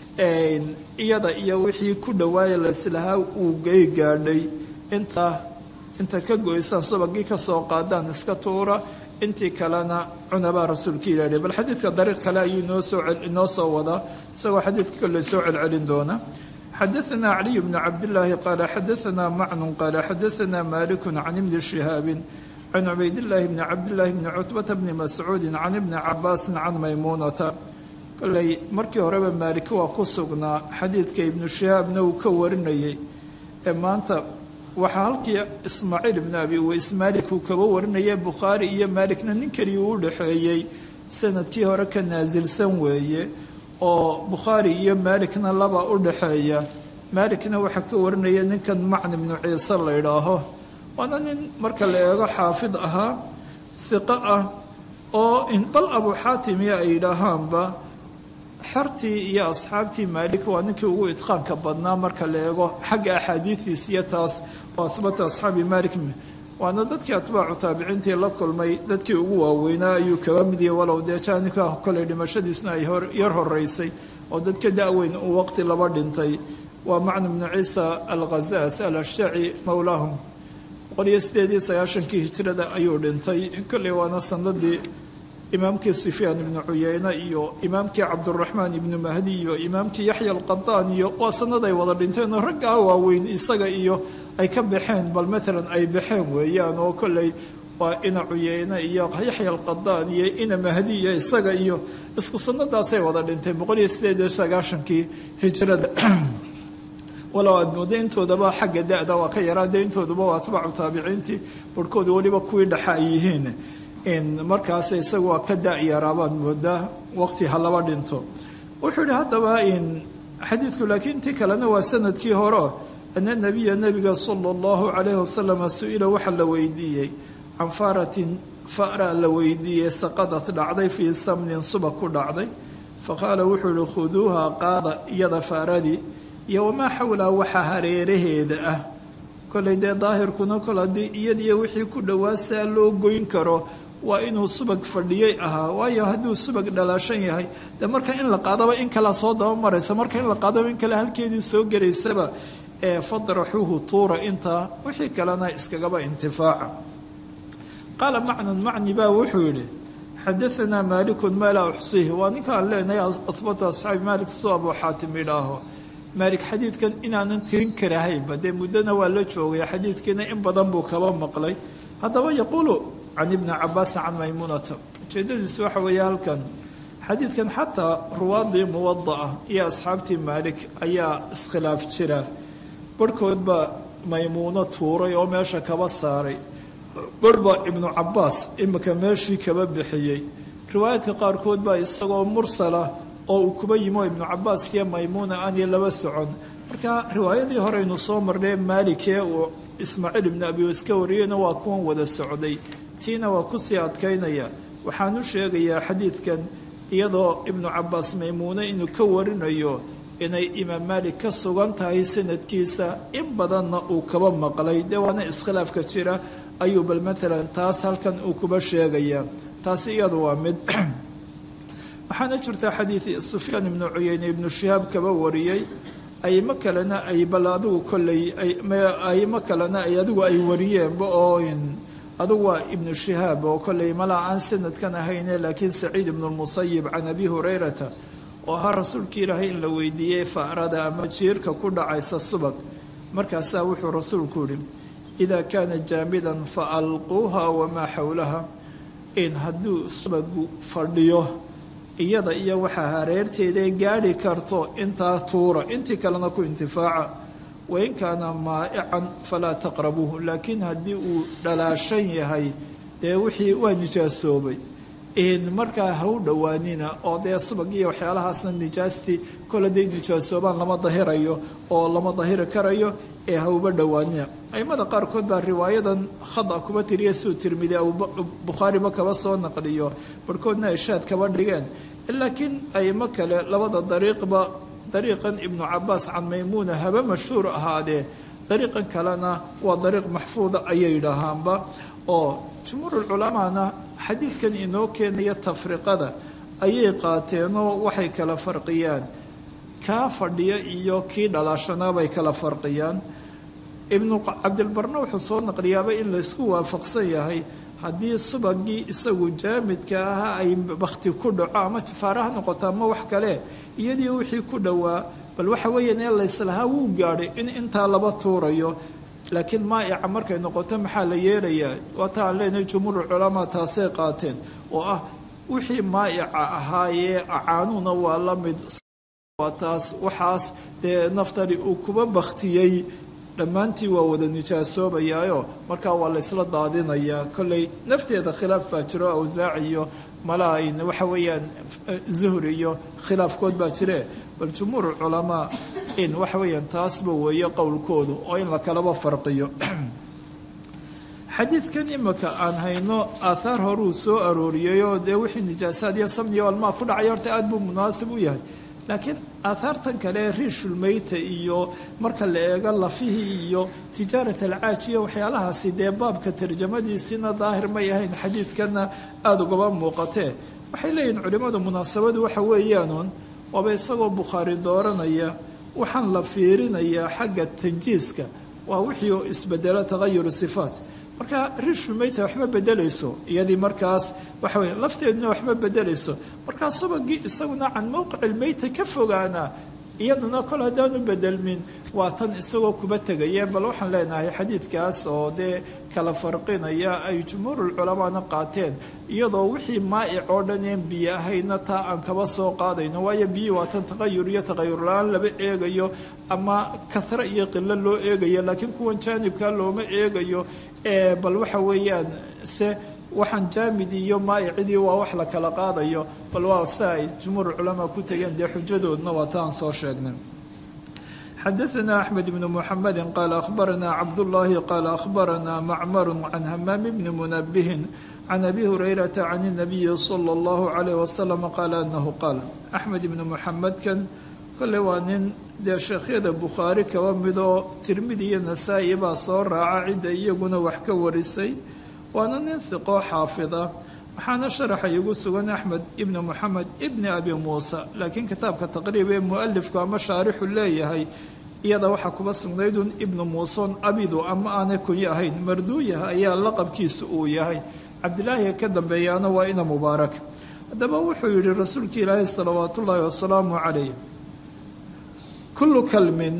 iyada iyo wixii ku dhawaaya layslahaa uu gay gaadhay inta inta ka goysaan subagii kasoo qaadaan iska tuura intii kalena cunabaa rasuulka ilahi bal xadiidka dariiq kale ayuu inoo soo inoo soo wadaa isagoo xadiidka kale soo celcelin doona xadaثna caliي bn cabdالlahi qaala xadaثna macnu qaala xadaثna malik can ibni shihaabi can cubaydاllahi bni cabdالlahi bni cutbata bni mascuudi can ibni cabaasi can maymuunata koley markii horeba maalik waa ku sugnaa xadiidka ibnu shihaabna uu ka warinayay ee maanta waxaa halkii ismaaciil ibn abi uweys maalik uu kaba warinaya bukhaari iyo maalikna nin keliya uu udhaxeeyey sanadkii hore ka naasilsan weeye oo bukhaari iyo maalikna laba u dhaxeeya maalikna waxaa ka warinaya ninkan macni ibnu ciise la idhaaho waana nin marka la eego xaafid ahaa hiqo ah oo bal abu xaatimiya ay yidhaahaanba xertii iyo asxaabtii maalik waa ninkii ugu idqaanka badnaa marka la eego xagga axaadiidiis iyo taas oo ahbata asxaabi maalik waana dadkii atbaacu taabiciintii la kulmay dadkii ugu waaweynaa ayuu kaba mid yahay walow dee jaanika koley dhimashadiisna ay yar horeysay oo dadka da-weyn uu waqti laba dhintay waa macnu bnu ciisa alkhazaas alashjaci mowlaahum boqol iyo sideed iyo sagaashankii hijrada ayuu dhintay kolley waana sanadii imaamkii sufyaan ibnu cuyeyne iyo imaamkii cabduraxmaan ibnu mahdi iyo imaamkii yaxya alqadaan iyo waa sanaday wada dhinteen oo raggaa waaweyn isaga iyo ay ka baxeen bal maalan ay baxeen weeyaan oo kolley waa ina cuyeyne iyo yaxya alqadaan iyo ina mahdi iyo isaga iyo isku sanadaasay wada dhinteen boqol iyo sideed iyo sagaashankii hijrada walow aad mooda intoodaba xagga da-da waa ka yaraa dee intooduba waa atbaacu taabiciintii barhkooda weliba kuwii dhexa ay yihiin markaas isaga waa ka da-yaraabaad moodaa waqti ha laba dhinto wuxuu yihi haddaba xadiidku laakiin tii kalena waa sanadkii hore ana nabiya nabiga sala allahu calayhi wasalam su-ila waxaa la weydiiyey can faaratin fara la weydiiyey saqadad dhacday fii samnin subag ku dhacday faqaala wuxuu yihi khuduuha qaada iyada faaradii iyo wamaa xawlaha waxaa hareeraheeda ah kollay dee daahirkuna kol haddii iyadiyo wixii ku dhowaasaa loo goyn karo waa inuu subag fadhiyey ahaa waayo hadduu subag dhalaashan yahay dee marka in la qaadaba in kalea soo daba maraysa marka in la qaadaba in kale halkeedii soo gelaysaba ee fadraxuuhu tuura intaa wixii kalena iskagaba intifaaca qaala macnan macni baa wuxuu yidhi xadaanaa maalikun maa laa uxsiih waa ninkaan leenahay ahbata asxaabi maalik suu abuu xaatim idhaaho maalik xadiidkan inaanan tirin karahaynba dee muddona waa la joogay xadiidkiina in badan buu kaba maqlay haddaba yaquulu can ibni cabaasin can maymuunata ujeedadiisu waxa weeye halkan xadiidkan xataa ruwaadii muwada'a iyo asxaabtii maalik ayaa iskhilaaf jira barhkood baa maymuuno tuuray oo meesha kaba saaray barh baa ibnu cabaas imika meeshii kaba bixiyey riwaayaadka qaarkood baa isagoo mursala oo uu kuba yimo ibnu cabaas iyo maymuuna aanay laba socon marka riwaayadii horeynu soo marnay maalikee uu ismaaciil ibnu abi iska wariyeyna waa kuwan wada socday tiina waa kusii adkaynaya waxaan u sheegayaa xadiidkan iyadoo ibnu cabaas maymuune inuu ka warinayo inay imaam maalik ka sugan tahay sanadkiisa in badanna uu kaba maqlay dee waana iskhilaafka jira ayuu bal maalan taas halkan uu kuba sheegaya taasi iyadu waa mid waxaana jirta xadiid sufyaan ibnu cuyeyne ibnu shihaab kaba wariyey aymo kalena ay bal adigu kolley aymo kalena ay adigu ay wariyeenba oo adugu waa ibnu shihaab oo kolley malaa aan sanadkan ahayne laakiin saciid ibnu lmusayib can abi hurayrata oo ahaa rasuulkii ilaahay in la weydiiyey faarada ama jiirka ku dhacaysa subag markaasaa wuxuu rasuulku yihi idaa kaana jaamidan fa alquuha wamaa xowlaha in hadduu subagu fadhiyo iyada iyo waxaa hareerteedae gaadhi karto intaa tuura intii kalena ku intifaaca wain kaana maa'ican falaa taqrabuuhu laakiin haddii uu dhalaashan yahay dee wixii waa nijaasoobay markaa ha u dhowaanina oo dee subag iyo waxyaalahaasna nijaastii kol hadday nijaasoobaan lama dahirayo oo lama dahiri karayo ee ha uba dhowaanina aimada qaarkood baa riwaayadan khada kuba tiriya suu tirmidi bukhaariba kaba soo naqliyo barhkoodna ishaad kaba dhigeen laakiin aimo kale labada dariiqba dariiqan ibnu cabaas can maymuuna haba mashhuur ahaadee dariiqan kalena waa dariiq maxfuuda ayay yidhaahaanba oo jumhuurulculamaana xadiidkan inoo keenaya tafriqada ayay qaateenoo waxay kala farqiyaan kaa fadhiya iyo kii dhalaashanaa bay kala farqiyaan ibnu cabdilbarna wuxuu soo naqliyaaba in laysku waafaqsan yahay haddii subagii isagu jaamidka ahaa ay bakti ku dhaco ama jafaare ha noqoto ama wax kale iyadii wixii ku dhowaa bal waxa weeyaan ee layslahaa wuu gaadhay in intaa laba tuurayo laakiin maa'ica markay noqoto maxaa la yeelayaa waata aan leenahay jumhuur culamaa taasay qaateen oo ah wixii maa'ica ahaayee acaanuuna waa la mid waa taas waxaas dee naftani uu kuba baktiyey dhammaantii waa wada nijaasoobayaayo markaa waa la ysla daadinayaa kolley nafteeda khilaaf baa jiro awsaac iyo malaain waxa weeyaan zuhri iyo khilaafkood baa jire bal jumhuur culamaa in waxa weeyaan taasba weeye qowlkoodu oo in la kalaba farqiyo xadiidkan imika aan hayno aathaar horuu soo arooriyayoo dee wixii nijaasaad iyo samniya almaa ku dhacay horta aada buu munaasib u yahay laakiin aathaartan kale riishulmeyta iyo marka la eego lafihii iyo tijaarat alcaajiya waxyaalahaasi dee baabka tarjamadiisina daahir may ahayn xadiidkana aada ugaba muuqatee waxay leeyihin culimmadu munaasabadu waxa weeyaanuun waaba isagoo bukhaari dooranaya waxaan la fiirinayaa xagga tanjiiska waa wixii oo isbedelo tagayuru sifaat marka rishu mayta waxma bedelayso iyadii markaas waxa weye lafteeduna waxma bedelayso markaa subagii isaguna can mowqici lmeyta ka fogaana iyadana kol haddaanu bedelmin waa tan isagoo kuba tegaya bal waxaan leenahay xadiidkaas oo dee kala farqinaya ay jumhuurulculamaana qaateen iyadoo wixii maa'ic oo dhan een biyo ahayna taa aan kaba soo qaadayno waayo biyii waa tan taqayur iyo taqayur la-aan laba eegayo ama kahre iyo qilo loo eegayo laakiin kuwan jaanibka looma eegayo bal waxa weeyaan se waxaan jaamid iyo maa'icidii waa wax la kala qaadayo bal waa sa ay jumhuur culamaa ku tegeen dee xujadoodna waa taan soo sheegnay xadaثna أحmed بن محamedi qaala أkhbarana cabdالlahi qaala أkhbarana macmar can hamaam bni munabihin can abi hurayrata can الnabiyi slى الlahu عalيه waslm qaala anahu qaal axmed ibni muxamedkan kole waa nin dee sheekhyada bukhaari kaba midoo tirmidi iyo nasaa-i baa soo raaca cidda iyaguna wax ka warisay waana nin hiqoo xaafida waxaana sharaxa igu sugan axmed ibni moxamed ibni abi muusa laakiin kitaabka taqriib ee mualifku ama shaarixu leeyahay iyada waxaa kuba sugnaydun ibnu muuson abidu ama aanay kunyo ahayn marduuyaha ayaa laqabkiisa uu yahay cabdilaahiga ka dambeeyaana waa ina mubaarak haddaba wuxuu yihi rasuulka ilaahi salawaat ullaahi wasalaamu calayh kullu kalmin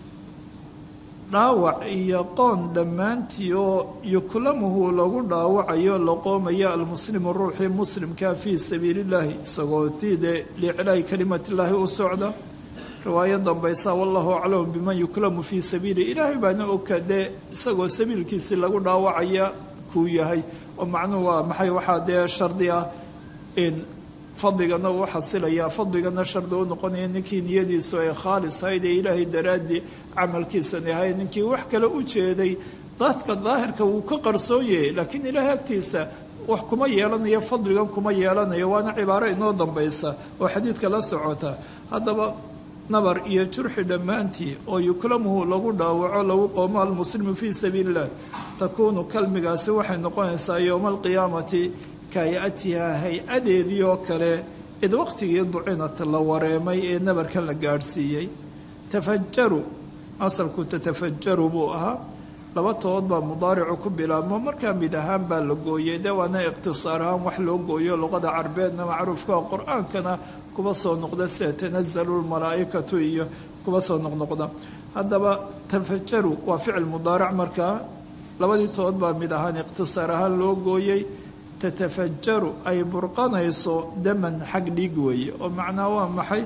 dhaawac iyo qoon dhammaantii oo yuklamuhu lagu dhaawacayo la qoomaya almuslimu ruuxii muslimka fii sabiili illaahi isagoo tiide liiclaahi kalimatillaahi u socda riwaayo dambaysa wallahu aclamu biman yuklamu fii sabiili ilaahay baana oka dee isagoo sabiilkiisii lagu dhaawacaya kuu yahay oo macnuhu waa maxay waxaa dee shardi ah in fadligana uu xasilayaa fadligana shardi u noqonaya ninkii niyadiisu ay khaalis ahayd ee ilaahay daraaddii camalkiisani ahayd ninkii wax kale u jeeday dadka daahirka wuu ka qarsoon yahay laakiin ilaahay agtiisa wax kuma yeelanayo fadligan kuma yeelanayo waana cibaaro inoo dambaysa oo xadiidka la socota haddaba nabar iyo jurxi dhammaantii oo yuklamuhu lagu dhaawaco lagu qoomo almuslimu fii sabiili illah takuunu kalmigaasi waxay noqonaysaa yowma alqiyaamati kaayatiha hay-adeedii oo kale id waqtigii ducinat la wareemay ee nabarkan la gaadhsiiyey tafajaru asalku tatafajaru buu ahaa laba tood baa mudaaricu ku bilaabmo markaa mid ahaan baa la gooyey de waana iqtisaar ahaan wax loo gooyo luqada carbeedna macruufka qur-aankana kuba soo noqda sida tanazalu lmalaa'ikatu iyo kuba soo noqnoqda haddaba tafajaru waa ficil mudaaric markaa labadii tood baa mid ahaan iqtisaar ahaan loo gooyey tatafajaru ay burqanayso daman xag dhiig weeye oo macnaa waa maxay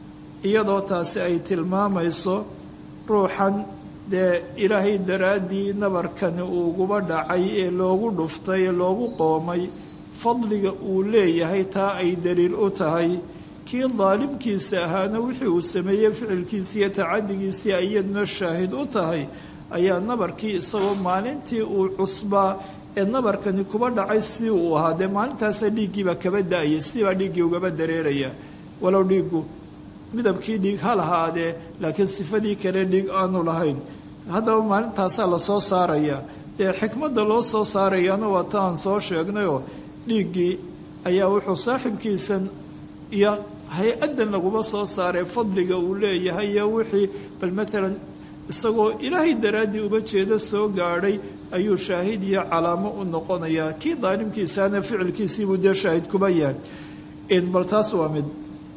iyadoo taasi ay tilmaamayso ruuxan dee ilaahay daraaddii nabarkani uuguba dhacay ee loogu dhuftay ee loogu qoomay fadliga uu leeyahay taa ay daliil u tahay kii daalimkiisa ahaana wixii uu sameeyey ficilkiisii iyo tacadigiisii ayadna shaahid u tahay ayaa nabarkii isagoo maalintii uu cusbaa ee nabarkani kuba dhacay si uu ahaa dee maalintaasa dhiiggiibaa kaba da-ayay sibaa dhiiggii ugaba dareeraya walow dhiiggu midabkii dhiig ha lahaadee laakiin sifadii kale dhiig aanu lahayn haddaba maalintaasaa lasoo saaraya dee xikmadda loo soo saarayana waa ta aan soo sheegnayoo dhiiggii ayaa wuxuu saaxibkiisan iyo hay-addan laguma soo saaray fadliga uu leeyahay iyo wixii bal maalan isagoo ilaahay daraaddii uba jeedo soo gaadhay ayuu shaahid iyo calaamo u noqonayaa kii daalimkiisaana ficilkiisiibuu dee shaahid kuba yahay bal taas waa mid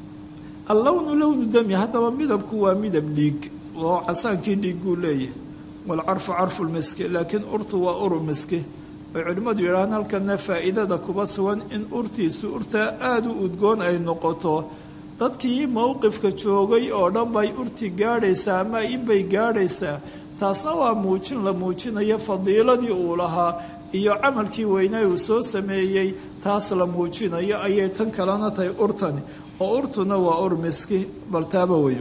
allownu lownu dami haddaba midabku waa midab dhiig oo casaankii dhiigguu leeyahay walcarfu carfu lmiski laakiin urtu waa uru miski ay culimmadu yidhahaan halkana faa'iidada kuba sugan in urtiisu urtaa aada u udgoon ay noqoto dadkii mowqifka joogay oo dhan bay urti gaadhaysaa ama inbay gaadhaysaa taasna waa muujin la muujinayo fadiiladii uu lahaa iyo camalkii weynaa uu soo sameeyey taas la muujinayo ayay tan kalena tahay urtani oo urtuna waa ur miski bal taaba wey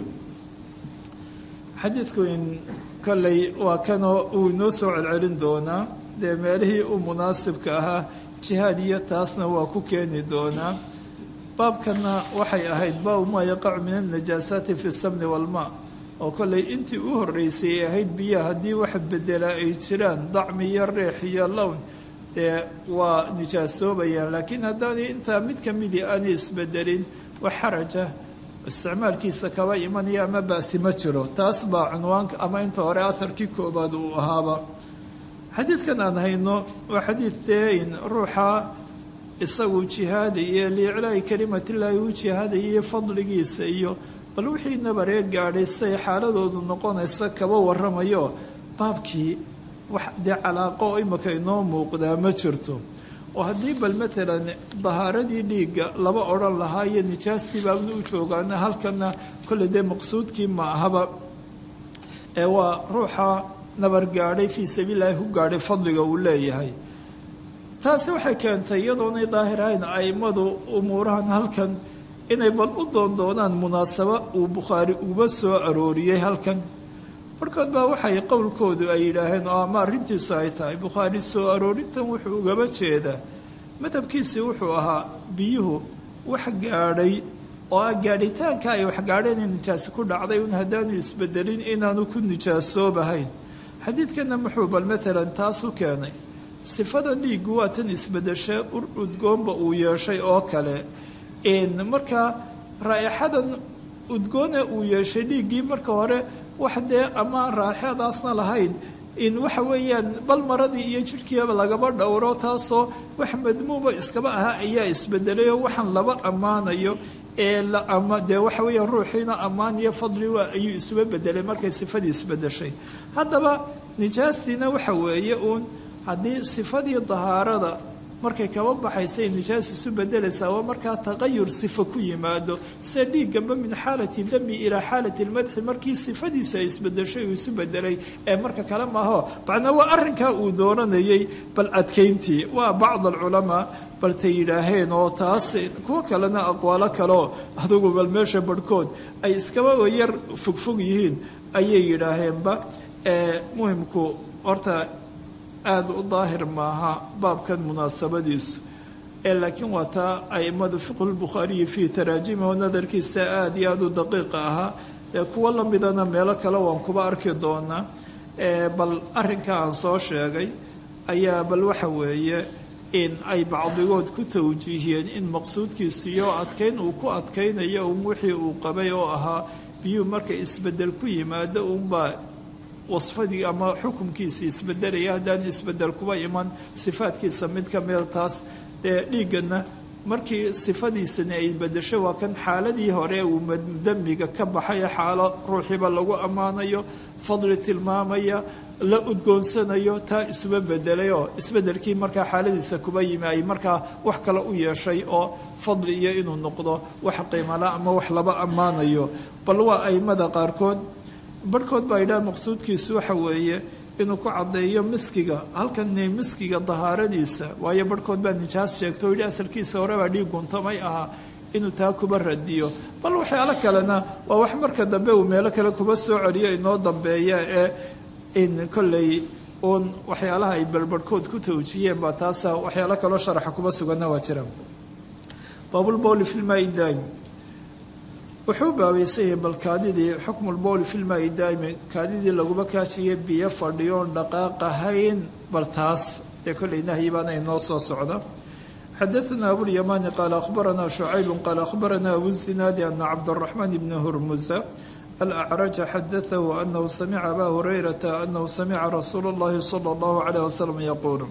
xadiidku in kolley waa kanoo uu inoo soo celcelin doonaa dee meelihii u munaasibka ahaa jihaad iyo taasna waa ku keeni doonaa baabkana waxay ahayd baabu maa yaqacu min alnajaasaati fi samni walmaa oo kolley intii u horreysay ay ahayd biyaha haddii wax bedelaa ay jiraan dacmi iyo reex iyo lown dee waa nijaasoobayaan laakiin haddaanay intaa mid ka midii aanay isbedelin wax xaraja isticmaalkiisa kaba imanaya ama baasi ma jiro taas baa cunwaanka ama inta hore aharkii koobaad uu ahaaba xadiidkan aan hayno waa xadiid dein ruuxa isagu jihaadaya liiclaa'i kalimatillaahi u jihaadaya fadligiisa iyo bal wixii nabaree gaadhay siday xaaladoodu noqonaysa kaba waramayo baabkii wax dee calaaqo oo imika inoo muuqdaa ma jirto oo haddii bal matalan dahaaradii dhiigga laba odhan lahaa iyo nijaastii baabna u joogaana halkana kolley dee maqsuudkii ma ahaba ee waa ruuxa nabar gaadhay fii sabiililahi ku gaadhay fadliga uu leeyahay taasi waxay keentay iyadoonay daahirahayn a'immadu umuurahan halkan inay bal u doondoonaan munaasabo uu bukhaari uba soo arooriyey halkan markood baa waxay qowlkoodu ay yidhaaheen oo ama arrintiisu ay tahay bukhaari soo aroorintan wuxuu ugaba jeedaa madhabkiisii wuxuu ahaa biyuhu wax gaadhay oo ah gaadhitaanka ay wax gaadheen in nijaasi ku dhacday un haddaanu isbedelin inaanu ku nijaasoobahayn xadiidkana muxuu bal matalan taas u keenay sifada dhiiggu waa tan isbedeshe ur udgoonba uu yeeshay oo kale markaa raaixadan udgoone uu yeeshay dhiiggii marka hore wax dee ama raaixadaasna lahayn in waxa weeyaan bal maradii iyo jidhkiiba lagaba dhowro taasoo wax madmuuba iskaba ahaa ayaa isbedelayoo waxaan laba ammaanayo ee ama dee waxa weeyaan ruuxiina ammaan iyo fadli waa ayuu isuba bedelay markay sifadii isbedeshay haddaba nijaastiina waxa weeye uun haddii sifadii dahaarada markay kaba baxaysay nijaas isu bedelaysaa waa markaa taqayur sifa ku yimaado sida dhiiggaba min xaalati dami ilaa xaalati lmadxi markii sifadiisa ay isbedeshay uu isu bedelay ee marka kale maaho macnaa waa arrinkaa uu doonanayay bal adkayntii waa bacd alculamaa baltay yidhaaheen oo taas kuwo kalena aqwaalo kaleo adugu bal meesha barhkood ay iskaba yar fogfog yihiin ayay yidhaaheenba muhimku horta aada u daahir maaha baabkan munaasabadiisu ee laakiin waa taa aimadu fiqhulbukhaariyi fii taraajimiho nadarkiisa aada iyo aada u daqiiqa ahaa ee kuwo lamidana meelo kale waan kuba arki doonaa bal arrinka aan soo sheegay ayaa bal waxa weeye in ay bacdigood ku tawjiihiyeen in maqsuudkiisu iyo adkayn uu ku adkaynayo un wixii uu qabay oo ahaa biyuu marka isbedel ku yimaado unbaa wasfadii ama xukumkiisa isbedelaya haddaan isbedel kuba iman sifaadkiisa mid ka mida taas dee dhiiggana markii sifadiisani ay bedesho waa kan xaaladii hore uu damiga ka baxay xaalo ruuxiiba lagu ammaanayo fadli tilmaamaya la udgoonsanayo taa isuba bedelayoo isbedelkii markaa xaaladiisa kuba yimi ay markaa wax kale u yeeshay oo fadli iyo inuu noqdo wax qiimala ama wax laba ammaanayo bal waa aimada qaarkood barhkood baa yidhaha maqsuudkiisu waxa weeye inuu ku caddeeyo miskiga halkani miskiga dahaaradiisa waayo barhkood baa nijaas sheegto o yidhi asalkiisa horebaa dhiig guntamay ahaa inuu taa kuba radiyo bal waxyaalo kalena waa wax marka dambe uu meelo kale kuba soo celiyo inoo dambeeya ee in kolley uun waxyaalaha ay balbarhkood ku tawjiyeen baa taasa waxyaalo kaloo sharaxa kuba suganna waa jira baabulbowli filmaai daa'im wuxuu baabaysan yahay bal kaadidii xukmulbowli filmaai daa'imi kaadidii laguma kaajiyay biyo fadhiyoon dhaqaaqahayn bal taas dee kolley nahyi baana inoo soo socda xadaثna abulيamani qaala akhbarana شhucayb qaala akhbarana abu zinaadi ana cabdالرaحmaan bn hurmuza alأcraja xadaثahu anahu samica aba hurayrata anahu samica rasuul اllahi salى اllahu عalيه wasalam yaquul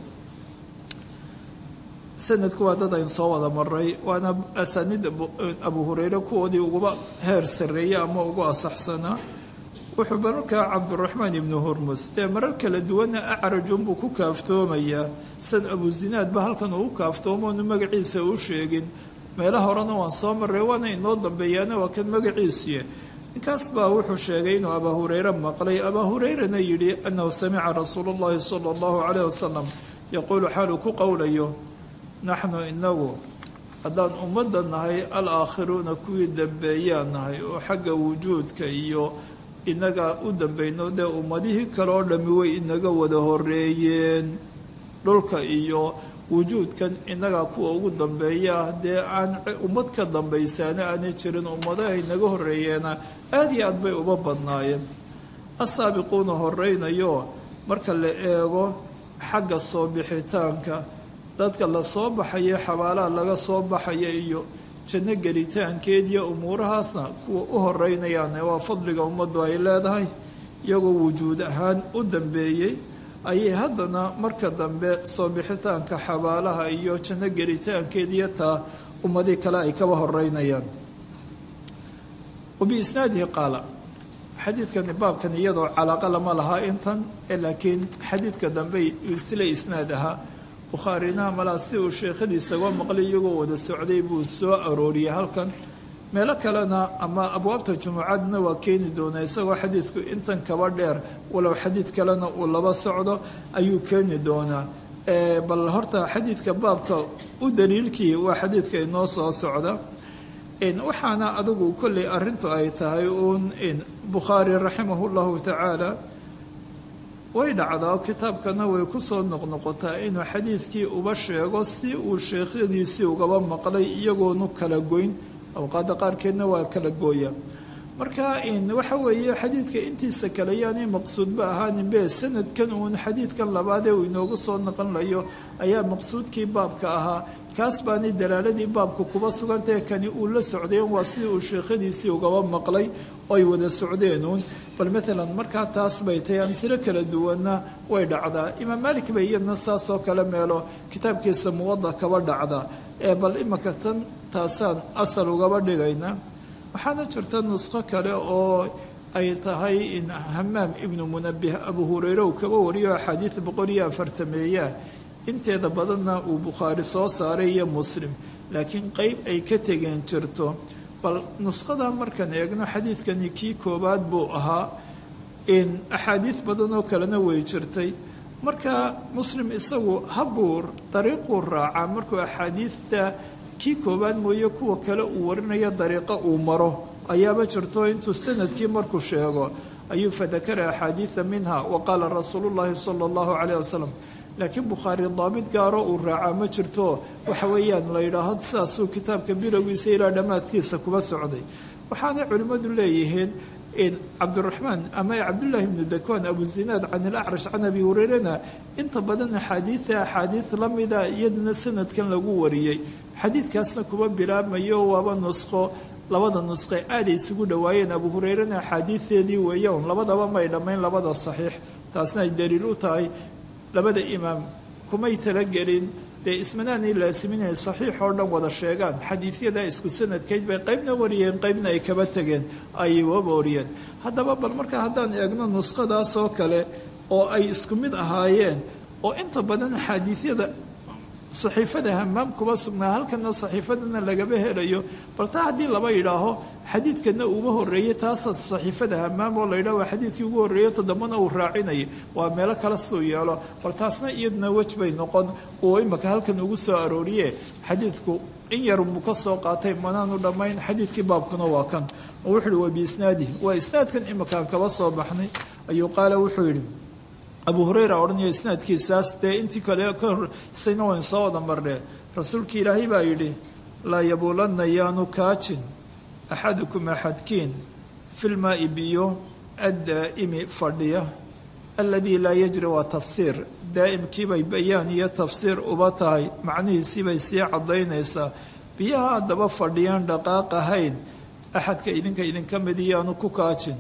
sanadku waa dad ayn soo wada maray waana asaaniid abu hureyre kuwoodii uguba heer sareeyey ama ugu asaxsanaa wuxuu markaa cabduraxmaan ibnu hurmus dee marar kala duwana acrajunbuu ku kaaftoomayaa san abu zinaadba halkan uu kaaftoomoonu magaciisa u sheegin meela horena waan soo maray waana inoo dambeeyaana waa kan magaciisuye ninkaas baa wuxuu sheegay inuu abaa hureyre maqlay abaa hureyrena yidhi annahu samica rasuulu llahi sala allahu caleyh wasalam yaquulu xaaluu ku qowlayo naxnu inagu haddaan ummadda nahay alaakhiruuna kuwii dambeeyaa nahay oo xagga wujuudka iyo inaga u dambayno dee ummadihii kale oo dhammi way inaga wada horeeyeen dhulka iyo wujuudkan inagaa kuwa ugu dambeeyaa dee aan ummad ka dambaysaana aanay jirin ummadaha inaga horeeyeena aada iyo aad bay uba badnaayeen asaabiquuna horeynayo marka la eego xagga soo bixitaanka dadka la soo baxaya xabaalaha laga soo baxaya iyo janno gelitaankeediyo umuurahaasna kuwa u horeynayaan waa fadliga ummaddu ay leedahay iyagoo wujuud ahaan u dambeeyey ayay haddana marka dambe soo bixitaanka xabaalaha iyo janno gelitaankeediyo taa ummadii kale ay kaba horeynayaan wabiisnaadihi qaala xadiidkani baabkan iyadoo calaaqa lama lahaa intan laakiin xadiidka dambe sila isnaad ahaa bukhaarina malaa si uu sheekhadiisagoo maqlay iyagoo wada socday buu soo arooriyey halkan meelo kalena ama abwaabta jumucadna waa keeni doonaa isagoo xadiidku intan kaba dheer walow xadiid kalena uu laba socdo ayuu keeni doonaa bal horta xadiidka baabka u daliilkii waa xadiidka inoo soo socda waxaana adigu kolley arintu ay tahay uun bukhaari raximah llahu tacaala way dhacdaa kitaabkana way kusoo noqnoqotaa inuu xadiidkii uba sheego si uu sheekhadiisii ugaba maqlay iyagoonu kala goyn awqaada qaarkeedna waa kala gooya marka waxa weeye xadiidka intiisa kale yaanay maqsuudba ahaaninbe sanadkan uun xadiidkan labaadee uu inoogu soo naqonlayo ayaa maqsuudkii baabka ahaa kaas baanay dalaaladii baabka kuba sugantahe kani uu la socdeen waa sidii uu sheekhadiisii ugaba maqlay oy wada socdeenuun bal maalan markaa taas bay tahay amtilo kala duwanna way dhacdaa imaam maalik bay iyadna saasoo kale meelo kitaabkiisa muwada kaba dhacda ee bal imaka tan taasaan asal ugaba dhigayna waxaana jirta nusqo kale oo ay tahay in hamaam ibnu munabih abu hureyre uu kaba wariyo axaadiid boqol iyo afartameeya inteeda badanna uu bukhaari soo saaray iyo muslim laakiin qeyb ay ka tegeen jirto bal nusqada markaan eegno xadiidkani kii koowaad buu ahaa in axaadiid badan oo kalena way jirtay marka muslim isagu habuur dariiquu raacaa markuu axaadiidta kii koowaad mooye kuwa kale uu warinayo dariiqo uu maro ayaaba jirto intuu sanadkii markuu sheego ayuu fadakara axaadiida minha wa qaala rasuulu llaahi sala allahu caleyh wasalam laakiin bukhaari daabit gaaro uu raacaa ma jirto waxa weeyaan la yidhaaho sidaasuu kitaabka bilowgiisa ilaa dhammaadkiisa kuba socday waxaanay culimmadu leeyihiin cabdiraxmaan ama cabdullaahi ibnu dakwaan abu zinaad can ilacrash can abi hureyrena inta badan axaadiida axaadiid lamida iyaduna sanadkan lagu wariyey xadiidkaasna kuba bilaabmayo waaba nusqo labada nusqe aaday isugu dhowaayeen abu hureyrena axaadiideedii weeyan labadaba may dhammayn labada saxiix taasna ay daliil u tahay labada imaam kumay talagelin dee ismanaanay laasimin inay saxiix oo dhan wada sheegaan xadiidyada isku sanadkayd bay qaybna wariyeen qaybna ay kaba tegeen ayay waba wariyeen haddaba bal marka haddaan eegno nusqadaas oo kale oo ay isku mid ahaayeen oo inta badan xadiidyada saxiifada hamaam kuba sugnaa halkana saxiifadana lagaba helayo bal taa haddii laba yidhaaho xadiidkana uuma horeeyey taasa saxiifada hamaam oo la yidhaho waa xadiidkii ugu horreeyo toddobana uu raacinayay waa meelo kale siduu yeelo bal taasna iyaduna wej bay noqon uu imaka halkan ugu soo arooriye xadiidku in yar buu ka soo qaatay manaanu dhammayn xadiidkii baabkuna waa kan oo wuxuu yihi wa biisnaadi waa isnaadkan imakaan kaba soo baxnay ayuu qaala wuxuu yidhi abu hureyra odhanaya isnaadkiisaas dee intii kale ka horeysayna wayn soo wada marnee rasuulka ilaahay baa yidhi laa yabuulanna yaanu kaajin axadukum axadkiin filmaai biyo addaa'imi fadhiya aladii laa yajri waa tafsiir daa'imkiibay bayaan iyo tafsiir uba tahay macnihiisiibay sii caddaynaysaa biyaha haddaba fadhiyaan dhaqaaq ahayn axadka idinka idinka mid iyaanu ku kaajin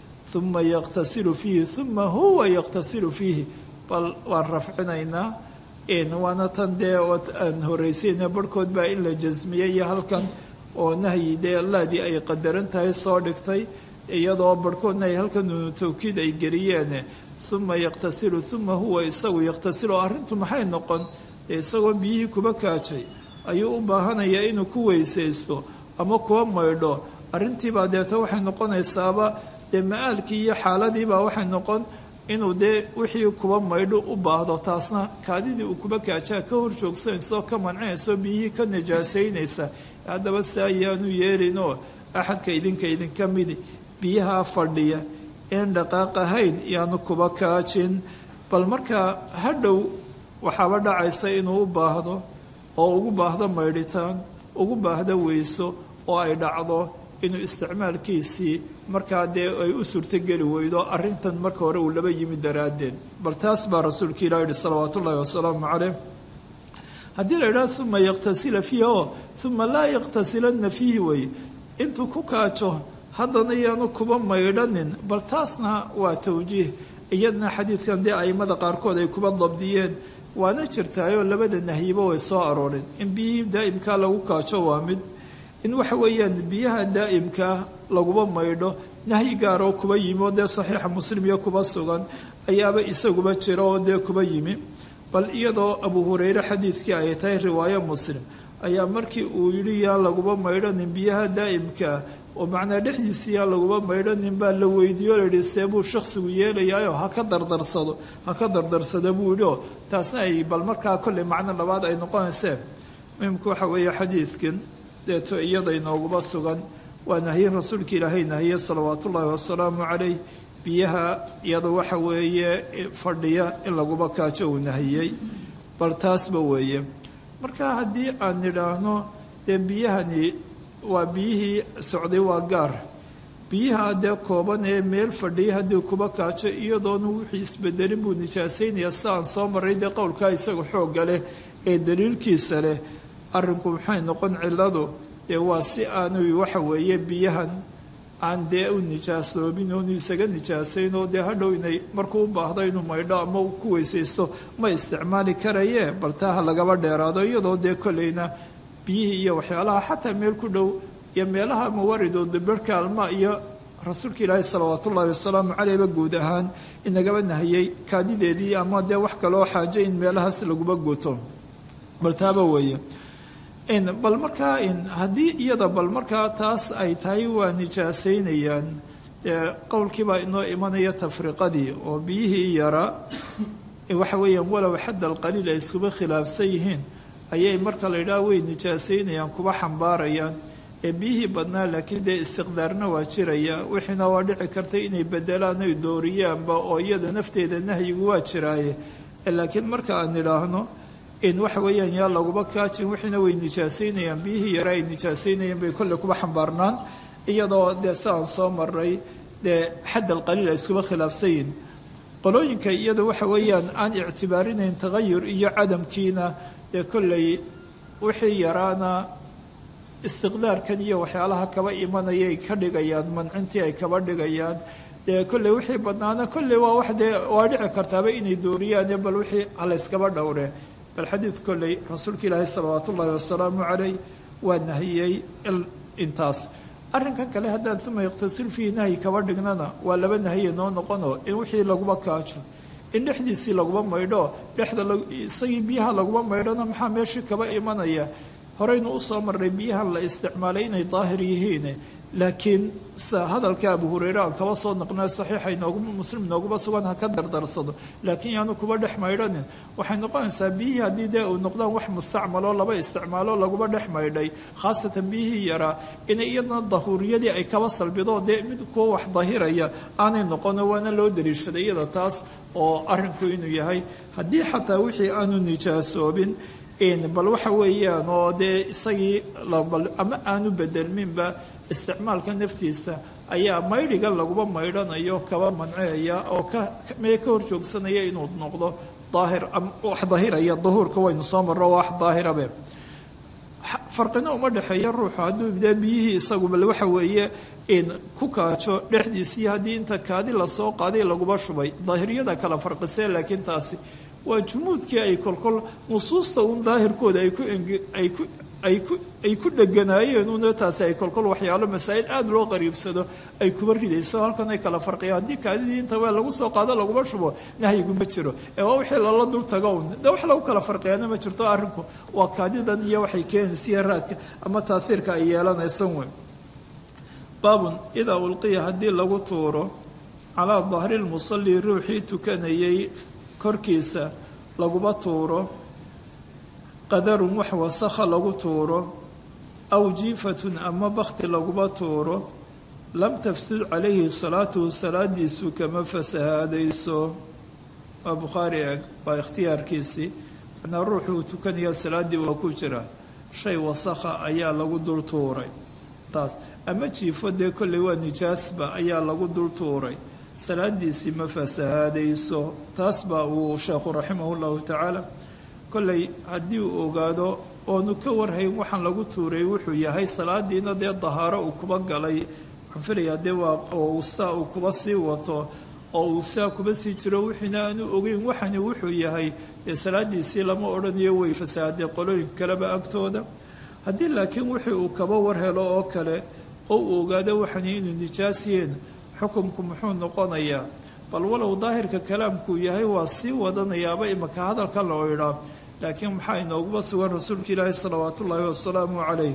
uma yaqtasilu fiihi uma huwa yaqtasilu fiihi bal waan rafcinaynaa waana tan dee aan horeysayna barhkood baa in la jasmiyey iyo halkan oo nahyi dee laadii ay qadaran tahay soo dhigtay iyadoo barhkoodna ay halkan nuunu tawkiid ay geliyeen uma yaqtasilu uma huwa isagu yaqtasilu arrintu maxay noqon dee isagoo biyihii kuba kaajay ayuu u baahanayaa inuu ku weysaysto ama kuwa maydho arrintiibaa deeta waxay noqonaysaaba dee ma-aalkii iyo xaaladiibaa waxay noqon inuu dee wixii kuba maydho u baahdo taasna kaadidii uu kuba kaajaa ka hor joogsanaysaoo ka mancinaysaoo biyihii ka najaasaynaysa haddaba si ayaanu yeelinoo axadka idinka idinka midi biyahaa fadhiya een dhaqaaq ahayn yaanu kuba kaajin bal markaa hadhow waxaaba dhacaysa inuu u baahdo oo ugu baahdo maydhitaan ugu baahdo weyso oo ay dhacdo inuu isticmaalkiisii markaa dee ay u suurtogeli weydo arrintan marka hore uu laba yimi daraaddeed bal taas baa rasuulka ilah yihi salawaatu ullahi wasalaamu caleyh haddii la yidhaha uma yaqtasila fiihi oo uma laa yaqtasilanna fiihi wey intuu ku kaajo haddana yaanu kuba maydhanin bal taasna waa tawjiih iyadna xadiidkan dee aimada qaarkood ay kuba dabdiyeen waana jirtaayoo labada nahyiba way soo arooreen in biyihii daa'imkaa lagu kaajo waa mid in waxa weeyaan biyaha daa'imkaa laguba maydho nahyi gaaroo kuba yimi oo dee saxiixa muslim iyo kuba sugan ayaaba isaguba jira oo dee kuba yimi bal iyadoo abu hureyre xadiidkii ay tahay riwaayo muslim ayaa markii uu yidhi yaan laguba maydhanin biyaha daa'imkaa oo macnaa dhexdiisii yaan laguba maydhanin baa la weydiiyo layihi see buu shaksigu yeelayaayo ha ka dardarsado ha ka dardarsada buu yidhi oo taasna ay bal markaa kolley macno labaad ay noqonayseen muhimku waxa weeye xadiidkan deeto iyada inooguba sugan waa nahyin rasuulka ilaahay nahiye salawaat ullaahi wasalaamu calayh biyaha iyada waxa weeye fadhiya in laguba kaajo uu nahiyey bal taasba weeye marka haddii aan nidhaahno dee biyahani waa biyihii socday waa gaar biyaha dee kooban ee meel fadhiya haddii kuba kaajo iyadoona wixii isbedelin buu nijaasaynaya si aan soo maray dee qowlkaa isaga xoogga leh ee daliilkiisa leh arrinku maxay noqon cilladu dee waa si aanu waxa weeye biyahan aan dee u nijaasoobin oonu isaga nijaasayn oo dee hadhow inay markuu u baahdo inuu maydho ama ku weysaysto ma isticmaali karayee bal taa ha lagaba dheeraado iyadoo dee kolleyna biyihii iyo waxyaalaha xataa meel ku dhow iyo meelaha mawaridoo dabarka alma iyo rasuulka ilaahi salawaat ullaahi wasalaamu caleyhba guud ahaan inagaba nahiyey kaadideedii ama dee wax kaloo xaajo in meelahaas laguba guto bal taaba weeye bal markaa haddii iyada bal markaa taas ay tahay waa nijaasaynayaan qowlkiibaa inoo imanaya tafriqadii oo biyihii yaraa waxa weeyaan walow xadda alqaliil ay iskuba khilaafsan yihiin ayay marka la yidhaha way nijaasaynayaan kuba xambaarayaan ee biyihii badnaa laakiin dee istiqdaarna waa jiraya wixiina waa dhici kartay inay bedelaan ay dooriyaanba oo iyada nafteeda nahyigu waa jiraaye laakiin marka aan idhaahno in waxa weeyaan yaa laguba kaajin wixiina way nijaasaynayaan biyihii yara ay nijaasaynayaan bay kolley kuba xambaarnaan iyadoo dee siaan soo maray dee xadd alqaliil ay iskuba khilaafsan yihin qolooyinka iyada waxa weeyaan aan ictibaarinayn tagayur iyo cadamkiina dee kolley wixii yaraana istiqdaarkan iyo waxyaalaha kaba imanayay ka dhigayaan mancintii ay kaba dhigayaan dee kolley wixii badnaana kolley waa wax dee waa dhici kartaaba inay dooriyaane bal wixii halayskaba dhowre bal xadiid kolley rasuulka ilaahi salawaat ullaahi wasalaamu calayh waa nahiyey intaas arrinkan kale haddaan uma iqtasil fiihi nahyi kaba dhignana waa laba nahiye noo noqono in wixii laguba kaajo in dhexdiisii laguba maydho dhexda isagii biyaha laguba maydhona maxaa meeshii kaba imanaya horeynu usoo marnay biyahan la isticmaalay inay daahir yihiin laakiin sa hadalka abu hureyre aan kaba soo naqnay saxiixa inoogu muslim inooguma sugan ha ka dardarsado laakiin yaanu kuba dhex maydhanin waxay noqonaysaa biyihii haddii dee uu noqdaan wax mustacmaloo laba isticmaalo laguba dhex maydhay khaasatan biyihii yaraa inay iyadana dahuuriyadii ay kaba salbido dee mid kuwa wax dahiraya aanay noqono waana loo daliishaday iyada taas oo arrinku inuu yahay haddii xataa wixii aanu nijaasoobin bal waxa weeyaan oo dee isagii ama aanu bedelminba isticmaalka naftiisa ayaa maydhiga laguba maydhanayo kaba manceeya oo mee ka hor joogsanaya inuu noqdo daahir wax daahiraya dahuurka waynu soo marro wax daahirabe farqina uma dhexeeya ruuxu hadduu dee biyihii isagu bal waxa weeye ku kaajo dhexdiisii haddii inta kaadi lasoo qaaday laguba shubay daahiriyada kala farqisee laakiin taasi waa jumuudkii ay kolkol nusuusta uun daahirkooda ay ku ay ku ay ku ay ku dheganaayeen una taasi ay kolkol waxyaalo masaa'il aada loo qariibsado ay kuba ridayso halkan ay kala farqiyaan haddii kaadidii inta waa lagu soo qaado laguma shubo nahyigu ma jiro ee waa wixii lala dul tago un de wax lagu kala farqiyaana ma jirto arrinku waa kaadidan iyo waxay keenaysiya raadka ama taasiirka ay yeelanaysan weyn baabun idaa ulqiya haddii lagu tuuro calaa dahri lmusalli ruuxii tukanayay korkiisa laguba tuuro qadarun wax wasakha lagu tuuro aw jiifatun ama bakti laguba tuuro lam tafsud calayhi salaatuhu salaadiisu kama fasahaadayso waa bukhaari eeg waa ikhtiyaarkiisii manaa ruuxuu tukanaya salaaddii waa ku jira shay wasakha ayaa lagu dul tuuray taas ama jiifo dee kolley waa nijaasba ayaa lagu dul tuuray salaadiisii ma fasahaadayso taas baa uu sheekhu raximahu llahu tacaala kolley haddii uu ogaado oonu ka warhayn waxaan lagu tuuray wuxuu yahay salaadiina dee dahaaro uu kuba galay waxaan filayaa dee waa oo ustaa uu kuba sii wato oo uu saa kuba sii jiro wixiina aanu ogeyn waxani wuxuu yahay dee salaadiisii lama odhanayo way fasahaday qolooyinka kaleba agtooda haddii laakiin wixii uu kaba war helo oo kale oo uu ogaado waxani inuu nijaasiyeen xukumku muxuu noqonayaa bal walow daahirka kalaamkuu yahay waa sii wadanayaaba imaka hadalka loo idhaa laakiin maxaa inooguba sugan rasuulka ilaahi salawaatu ullaahi wasalaamu calayh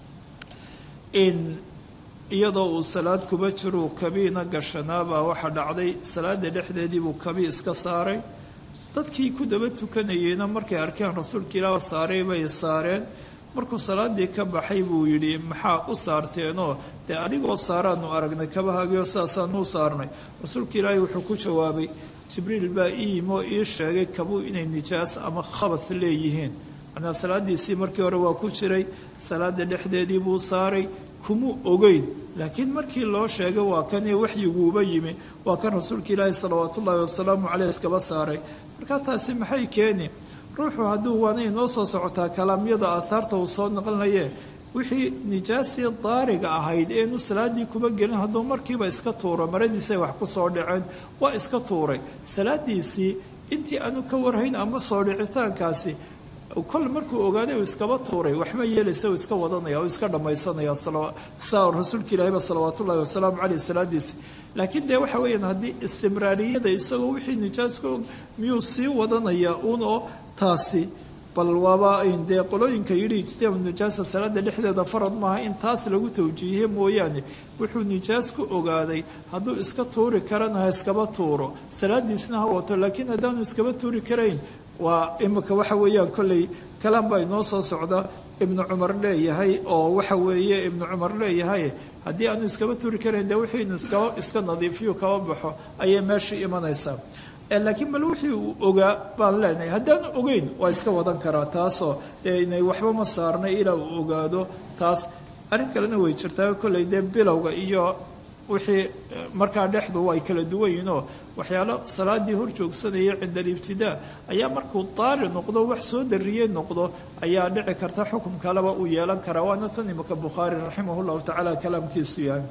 in iyadoo uu salaad kuba jiruu kabiina gashanaabaa waxaa dhacday salaada dhexdeedii buu kabi iska saaray dadkii ku daba tukanayeyna markay arkeen rasuulka ilaah saaray bay saareen markuu salaadii ka baxay buu yidhi maxaa u saarteenoo dee adigoo saaraanu aragnay kabahaagioo sidaasaanu saarnay rasuulka ilaahi wuxuu ku jawaabay jibriil baa ii yimi oo ii sheegay kabuu inay nijaas ama khabath leeyihiin macnaa salaadiisii markii hore waa ku jiray salaada dhexdeedii buu saaray kumuu ogeyn laakiin markii loo sheegay waa kan waxyiguuba yimi waa kan rasuulka ilaahi salawaat ullaahi wasalaamu caleyh iskaba saaray markaa taasi maxay keeni ruuxu hadduu waana inoo soo socotaa kalaamyada aahaarta uu soo naqlinaye wixii nijaastii daariga ahayd eenu salaadii kuba gelin hadduu markiiba iska tuuro maradiisay wax ku soo dhaceen waa iska tuuray salaadiisii intii aanu ka warhayn ama soo dhicitaankaasi kol markuu ogaaday uu iskaba tuuray waxma yeelaysa uu iska wadanaya uu iska dhammaysanaya saa rasuulka ilaahiyba salawaat ullahi wasalaamu caleyh salaadiisi laakiin dee waxa weeyaan haddii istimraariyada isagoo wixii nijaas ka og miyuu sii wadanaya uun oo taasi bal waaba dee qolooyinka yidhi ijtiyaab nijaasa salaada dhexdeeda farad maaha in taas lagu tawjiihiye mooyaane wuxuu nijaas ku ogaaday hadduu iska tuuri karana ha iskaba tuuro salaadiisna ha wato laakiin haddaanu iskaba tuuri karayn waa imika waxa weeyaan kolley kalaam baa inoo soo socda ibnu cumar leeyahay oo waxa weeye ibnu cumar leeyahay haddii aanu iskaba tuuri karayn dee wixii inu iskaba iska nadiifiyo kaba baxo ayay meeshii imanaysaa laakiin bal wixii uu ogaa baan leenahay haddaanu ogeyn waa iska wadan karaa taasoo dee inay waxba ma saarnay ilaa uu ogaado taas arrin kalena way jirtaa kolley dee bilowga iyo wixii markaa dhexdu ay kala duwan yihiinoo waxyaalo salaadii hor joogsanaya cinda alibtidaa ayaa markuu daari noqdo wax soo dariyey noqdo ayaa dhici karta xukum kaleba uu yeelan karaa waana tan imika bukhaari raximah llahu tacaala kalaamkiisu yahay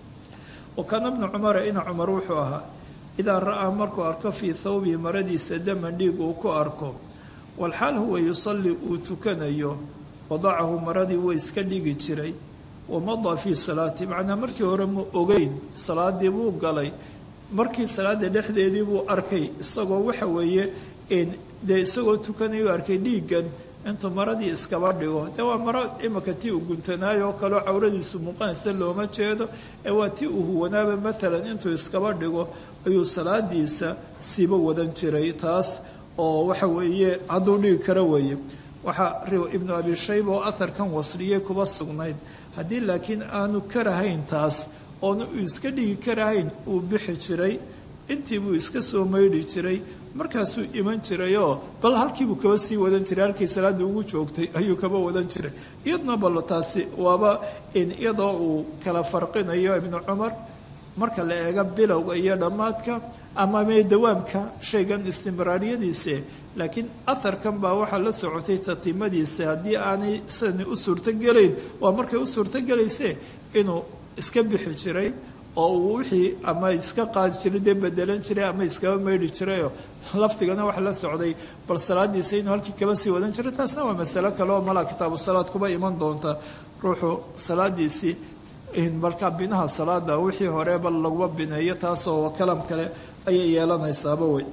wa kaana bnu cumara ina cumar wuxuu ahaa idaa ra'aa markuu arko fii thawbihi maradiisa daman dhiig uu ku arko walxaal huwa yusalli uu tukanayo wadacahu maradii way iska dhigi jiray wamadaa fii salaati macnaa markii hore mu ogeyn salaadii buu galay markii salaada dhexdeedii buu arkay isagoo waxa weeye dee isagoo tukanayu arkay dhiiggan intuu maradii iskaba dhigo dee waa maro imika tii uu guntanaayo oo kaleo cawradiisu muuqanaysa looma jeedo ee waa tii uu huwanaaba maalan intuu iskaba dhigo ayuu salaadiisa siiba wadan jiray taas oo waxa weeye hadduu dhigi karo weeye waxaa ibnu abi shayba oo aharkan wasliyey kuba sugnayd haddii laakiin aanu karahayn taas oona uu iska dhigi karahayn uu bixi jiray intii buu iska soo maydhi jiray markaasuu iman jirayoo bal halkiibuu kaba sii wadan jiray halkii salaada ugu joogtay ayuu kaba wadan jiray iyadna bal taasi waaba iyadoo uu kala farqinayo ibnu cumar marka la eego bilowga iyo dhammaadka ama mee dawaamka shaygan istimraariyadiise laakiin aharkan baa waxaa la socotay tatimadiisa haddii aanay sidani u suurtogelayn waa markay u suurtogelayse inuu iska bixi jiray oo uu wixii ama iska qaadi jiray dee bedelan jiray ama iskaba maydhi jirayoo lafdigana waxa la socday bal salaadiisa inuu halkii kaba sii wadan jiray taasna waa masalo kale oo malaa kitaabu salaad kuba iman doonta ruuxu salaadiisii markaa binaha salaada wixii horeba laguma bineeyo taasoo kalam kale ayay yeelanaysaaba wey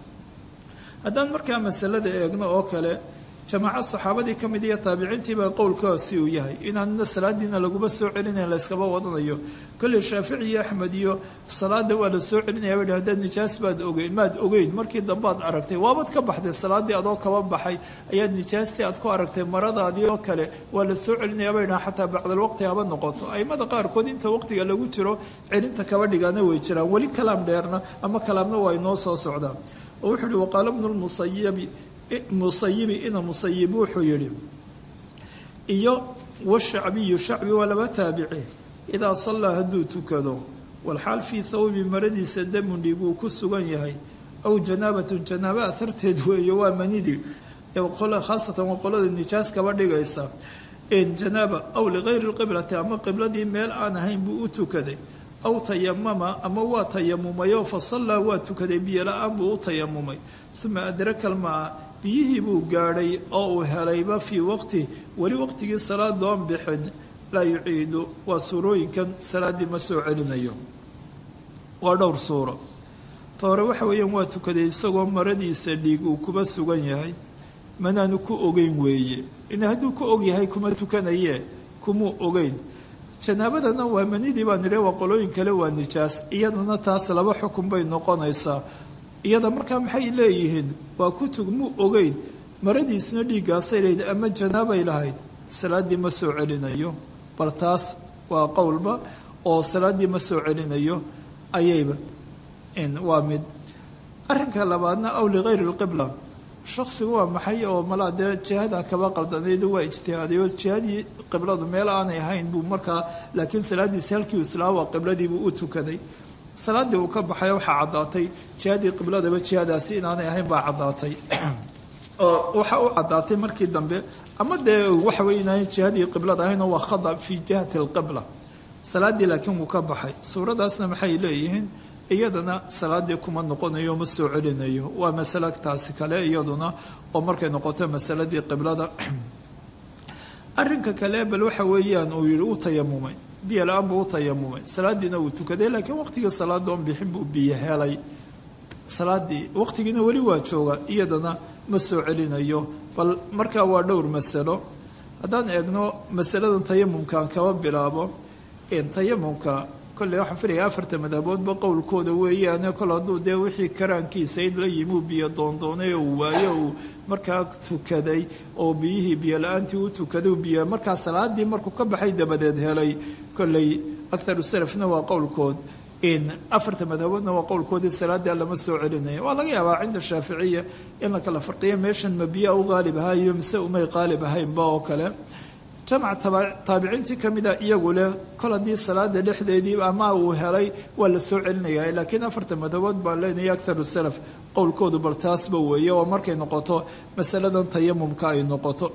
haddaan markaa masalada eegno oo kale jamaaco saxaabadii ka mid iyo taabiciintiibaa qowlkaasi uu yahay inaanna salaadiina laguma soo celinayn layskaba wadanayo kolley shaafici iyo axmed iyo salaada waa la soo celinaya ba haddaad nijaas baad ogeyn maad ogeyn markii dambaad aragtay waabad ka baxday salaadii adoo kaba baxay ayaad nijaastii aad ku aragtay maradaadii oo kale waa la soo celinaya bay dhaha xataa bacdalwaqti haba noqoto aimada qaarkood inta waqtiga lagu jiro celinta kaba dhigaana way jiraan weli kalaam dheerna ama kalaamna waa inoo soo socdaa oo wuxuu uhi waqaala bnu lmusayabi musayibi ina musayib wuxuu yidhi iyo washacbiyu shacbi waa laba taabici idaa sallaa hadduu tukado walxaal fii thawbi maradiisa damun dhiig uu ku sugan yahay aw janaabatun janaaba aharteed weeyo waa manidhi khaasatan waa qolada nijaas kaba dhigaysa janaaba aw ligayri lqiblati ama qibladii meel aan ahayn buu u tukaday aw tayamama ama waa tayamumayoo fa sallaa waa tukaday biyo la-aan buu u tayamumay uma adraka almaa biyihii buu gaadhay oo uu helayba fii waqti weli waqtigii salaadoon bixin laa yuciidu waa suurooyinkan salaaddii ma soo celinayo waa dhowr suuro ta hore waxa weeyaan waa tukaday isagoo maradiisa dhiig uu kuba sugan yahay manaanu ku ogeyn weeye in hadduu ku og yahay kuma tukanaye kumuu ogeyn janaabadana waa manidii baan idhi waa qolooyin kale waa nijaas iyadana taas laba xukun bay noqonaysaa iyada markaa maxay leeyihiin waa kutug muu ogeyn maradiisna dhiiggaasay lahayd ama janaabay lahayd salaaddii ma soo celinayo bal taas waa qowlba oo salaaddii ma soo celinayo ayayba waa mid arrinka labaadna aw ligayri lqibla shaksigu waa maxay oo malaa dee jihada kaba qaldanayd waa ijtihaaday oo jihadii qibladu meel aanay ahayn buu markaa laakiin salaadiisi halkii islaa waa qibladiibuu u tukaday salaaddii uu ka baxay waxaa caddaatay jihadii qibladaba jihadaasi inaanay ahayn baa caddaatay oo waxaa u caddaatay markii dambe ama dee waxa wey inaanay jihadii qiblada ahayn oo waa khada fii jihati alqibla salaaddii laakiin wuu ka baxay suuradaasna maxay leeyihiin iyadana salaadii kuma noqonayo ma soo celinayo waa masale taasi kale iyaduna oo markay noqoto masaladii qiblada arrinka kale bal waxa weeyaan uu yihi u tayamumay biyo la-aan buu u tayamumay salaadiina uu tukaday laakiin waqtigii salaadoon bixin buu biyo helay salaadii waqtigiina weli waa jooga iyadana ma soo celinayo bal markaa waa dhowr masalo haddaan eegno masaladan tayamumkaan kaba bilaabo tayamumka kolley waxaan filaya afarta madhaboodba qowlkooda weeyaane kol hadduu dee wixii karaankiisa in la yimi uu biyo doondoonay oo uu waayo uu markaa tukaday oo biyihii biyo la-aantii u tukaday biyo markaa salaadii markuu ka baxay dabadeed helay kolley akharu salafna waa qowlkood in afarta madhaboodna waa qowlkoodii salaadaa lama soo celinaya waa laga yaabaa cinda shaaficiya in la kala farqiyo meeshan ma biyaa u qaalib ahayo mise umay qaalib ahaynba oo kale jamac taabiciintii ka mida iyagu leh kol haddii salaada dhexdeedii ama uu helay waa la soo celinaya laakiin afarta madabood baan leenaya akharu salaf qowlkoodu bal taasba weeye oo markay noqoto masaladan tayamumka ay noqoto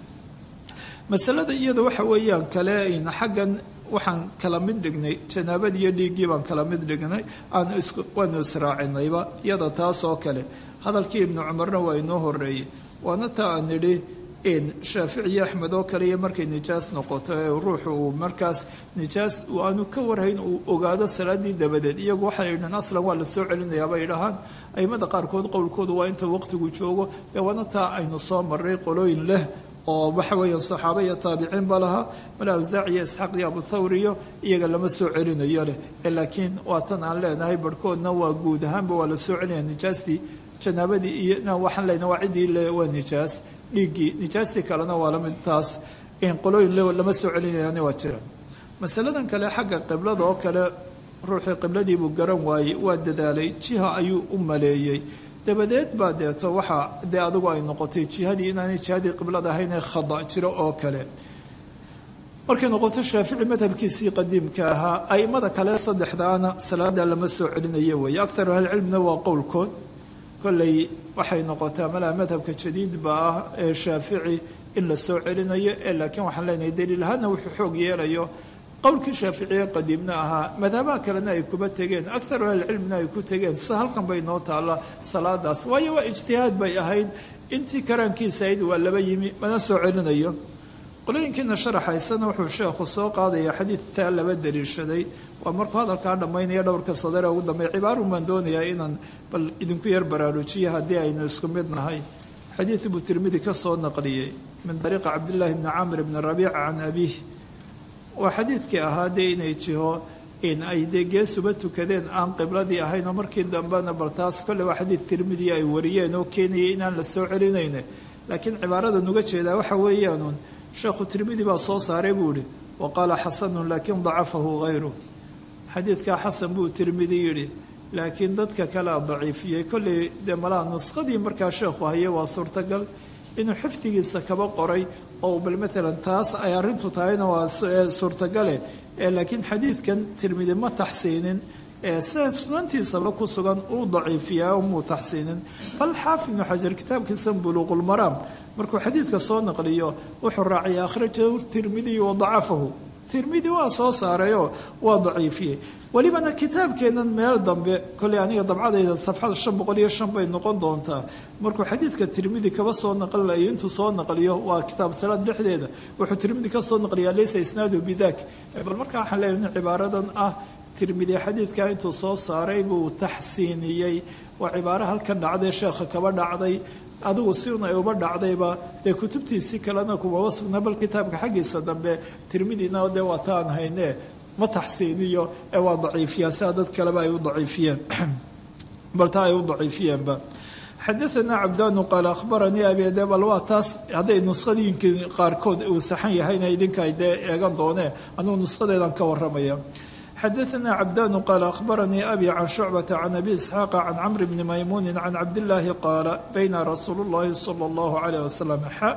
masalada iyada waxa weeyaan kale xaggan waxaan kala mid dhignay janaabadii iyo dhiiggii baan kala mid dhignay waanu israacinayba iyada taas oo kale hadalkii ibnu cumarna waa inoo horeeyey waana taa aan nidhi shaafici iyo axmed oo kale iyo markay nijaas noqoto ee ruuxu uu markaas nijaas aanu ka warhayn uu ogaado salaadii dabadeed iyagu waxay yidhahan aslan waa la soo celinayaa bay dhahaan aimada qaarkood qowlkoodu waa inta waqtigu joogo dee waana taa aynu soo maray qolooyin leh oo waxa weeyaan saxaaba iyo taabiciinba lahaa mala awsaac iyo isxaaq iyo abuthawriyo iyaga lama soo celinayo leh laakiin waa tan aan leenahay barhkoodna waa guud ahaanba waa la soo celinaya nijaastii janaabadii iyo waxaan leenahay waa ciddii le waa nijaas dhiiggii nijaastii kalena waa lamid taas qolooyin lama soo celinayana waa jiraan masaladan kale xagga qiblada oo kale ruuxii qibladiibuu garan waayey waa dadaalay jiha ayuu u maleeyey dabadeed baa deeto waxaa dee adigu ay noqotay jihadii inaanay jihadii qiblada ahaynee khada jiro oo kale markay noqoto shaafici madhabkiisii qadiimka ahaa aimada kale saddexdaana salaada lama soo celinayo weeye akharu ahlicilmina waa qowlkood kolley waxay noqotaa malaa madhabka jadiidba ah ee shaafici in la soo celinayo ee laakiin waxaan leenahay daliil ahaana wuxuu xoog yeelayo qowlkii shaaficiye qadiimna ahaa madhabaha kalena ay kuba tegeen akharu ahlicilmina ay ku tegeen sida halkan bay noo taalla salaadaas waayo waa ijtihaad bay ahayd intii karaankiisa ahayd waa laba yimi mana soo celinayo qolooyinkiina sharaxaysana wuxuu sheekhu soo qaadaya xadiidtaa laba daliishaday waa markuu hadalkaa dhammaynaya dhowrka sadare ugu dambeey cibaarun baan doonayaa inaan bal idinku yar baraarujiyo haddii aynu isku mid nahay xadiid buu tirmidi ka soo naqliyey min dariiqa cabdillaahi bni camr bni rabiica can abiih waa xadiidkii ahaa dee inay jiho in ay dee geesuba tukadeen aan qibladii ahayn oo markii dambena bal taas kolle waa xadiid tirmidi ay wariyeen oo keenayay inaan la soo celinayne laakiin cibaarada nuga jeedaa waxa weeyaanuun sheekhu tirmidi baa soo saaray buu ihi wa qaala xasanun laakiin dacafahu hayru xadiidkaa xasan buu tirmidi yidhi laakiin dadka kalea daciifiyey kolley dee malaa nuskhadii markaa sheekhu haye waa suurtagal inuu xifdigiisa kaba qoray oo bal matalan taas ay arrintu tahayna waa suurtagale laakiin xadiidkan tirmidi ma taxsiinin sida sunantiisaba ku sugan uu daciifiyaa muu taxsiinin bal xaafid ibnu xajar kitaabkiisa buluuqulmaraam markuu xadiidka soo naqliyo wuxuu raaciyay akhrajahu tirmidiyu wadacafahu tirmidi waa soo saarayoo waa daciifiyey welibana kitaabkeennan meel dambe kolley aniga dabcadayda safxada shan boqol iyo shan bay noqon doontaa markuu xadiidka tirmidi kaba soo naqlilayo intuu soo naqliyo waa kitaab salaad dhexdeeda wuxuu tirmidi ka soo naqliyaa laysa isnaadu bidak bal markaa waxaan leeyahay cibaaradan ah tirmidi xadiidka intuu soo saaray buu taxsiiniyey waa cibaaro halkan dhacday sheekha kaba dhacday adigu si un ay uba dhacdayba dee kutubtiisii kalena kumaba sugna bal kitaabka xaggiisa dambe tirmidina dee waa taan hayne ma taxsiiniyo ee waa daciifiyaa sidaa dad kaleba ay u daciifiyeen bal taa ay u daciifiyeenba xadaanaa cabdaanu qaala akhbaranii abide bal waa taas hadday nuskhadiinkii qaarkood uu saxan yahayna idinka ay dee eegan doonee anugu nushadeedan ka waramaya xadaanaa cabdaanu qaala akhbaranii abi can shucbata can abi isxaaqa can camri bni maymuunin can cabdillaahi qaala bayna rasuulu llahi sala allahu calayh wasalam xa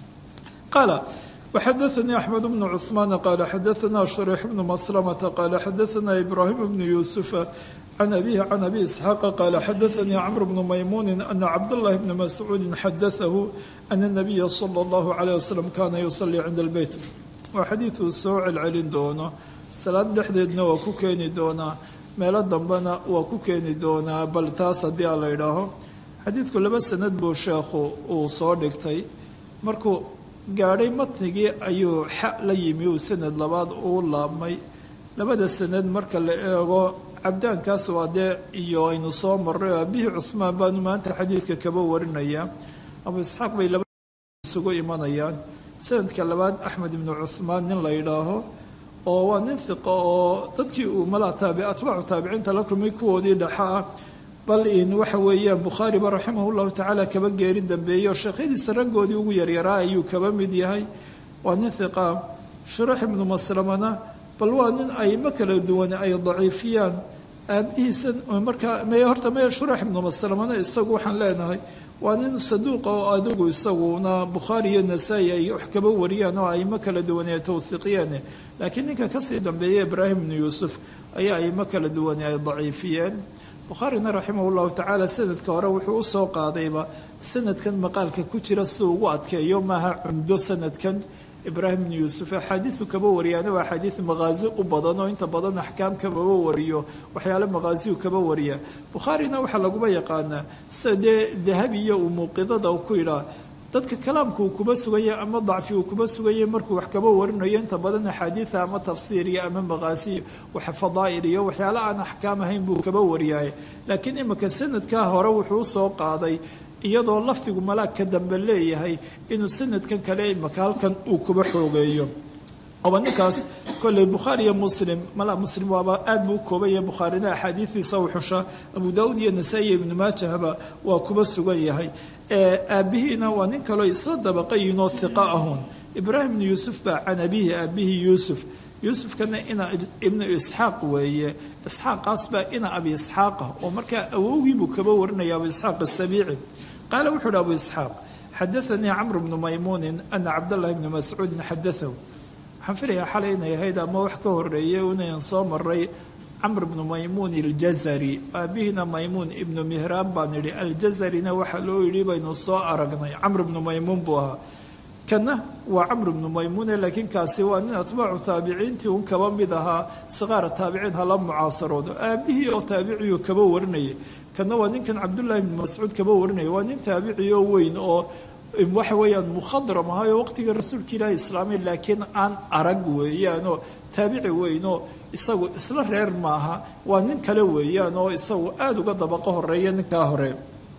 qaala وxadaثnي أحمد بن cثمان qال xadaثna شhريح بن مسلمة qال xadaثna إبراهيم بن يوسف عن أبيه عن أبي إسحاaq qال xadaثnي cمر بن مymuن أن cبدالله بن مسعوud xadaثه أن النبي صلى الله عليه وسلم kana يصلي عند البيت waa xadiiثuu soo celcelin doono salaad dhexdeedna waa ku keeni doonaa meelo dambena waa ku keeni doonaa bal taas haddii a la idhaaho xadiidku laba sanad buu sheekhu uu soo dhigtay markuu gaadhay matnigii ayuu xa la yimi uu sanad labaad uu laabmay labada sanad marka la eego cabdaankaas waa dee iyo aynu soo marray oo abihii cuhmaan baanu maanta xadiidka kaba warinaya abu isxaaq bay laba isugu imanayaan sanadka labaad axmed ibnu cuhmaan nin la yidhaaho oo waa nin hiqa oo dadkii uu malaa taabi atbaacu taabiciinta la kulmay kuwoodii dhexa ah bal in waxa weeyaan bukhaariba raximah llahu tacaala kaba geeri dambeeyo sheekhadiisa raggoodii ugu yaryaraa ayuu kaba mid yahay waa nin hiqa shurax ibnu maslamana bal waa nin aymo kala duwan ay daciifiyaan aabihiisa markaa me horta me shurax ibnu maslamana isagu waxaan leenahay waa nin saduuqa oo adigu isaguna bukhaari iyo nasaa-i ay wax kaba wariyaan oo aymo kala duwan ay tawhiiqiyeen laakiin ninka kasii dambeeya ibraahim ibnu yuusuf ayaa aymo kala duwan ay daciifiyeen bukhaarina raximah llahu tacaala sanadka hore wuxuu usoo qaadayba sanadkan maqaalka ku jira si ugu adkeeyo maaha cumdo sanadkan ibraahim ibnu yuusuf axaadiisu kaba wariyaana waa axaadiis maqaazi u badan oo inta badan axkaam kababa wariyo waxyaale maqaasiyu kaba wariya bukhaarina waxaa laguma yaqaanaa sida dee dahabiya uu muuqidada ku yidhaa dadka kalaamka uu kuba suganya ama dacfi uu kuba suganya markuu wax kaba warinayo inta badan axaadiida ama tafsiiriya ama maqaasiya wax fadaa'il iyo waxyaale aan axkaam ahayn buu kaba wariyaay laakiin imika sanadkaa hore wuxuu usoo qaaday iyadoo lafdigu malaag ka dambe leeyahay inuu sanadkan kale imaka halkan uu kuba xoogeeyo oba ninkaas kolley bukhaari iyo muslim mala muslim waaba aad buu u koobanya bukhaarina axaadiidiisa u xusha abu daauud iyo nasaa-i iyo ibnu maajahba waa kuba sugan yahay aabihiina waa nin kaloo isla dabaqayinoo hiqa ahun ibraahim ibnu yuusuf baa can abihi aabihii yuusuf yuusufkana ina ibnu isxaaq weeye isxaaqaas baa ina abi isxaaqa oo markaa awowgiibuu kaba warinaya abu isxaaq asabiici qaala wuxuu uhi abu isxaaq xadaanii camru bnu maymuunin ana cabdallahi bni mascuudin xadaahu waxaan filayaa xalay inay ahayd ama wax ka horeeyay inayn soo maray camr bnu maymuun aljazari aabihiina maymuun ibnu mihraan baan idhi aljazarina waxaa loo yidhi baynu soo aragnay camr bnu maymuun buu ahaa kana waa camr bnu maymuune laakiin kaasi waa nin atbaacu taabiciintii un kaba mid ahaa sikaara taabiciin hala mucaasaroodo aabihii oo taabiciyuu kaba warinayay kana waa ninkan cabdullaahi bnu mascuud kaba warinaya waa nin taabicioo weyn oo waxa weeyaan mukhadram ahayo waqtiga rasuulka ilaahi islaamay laakiin aan arag weeyaanoo taabici weynoo isagu isla reer maaha waa nin kale weeyaan oo isagu aada uga dabaqo horeeya ninkaa hore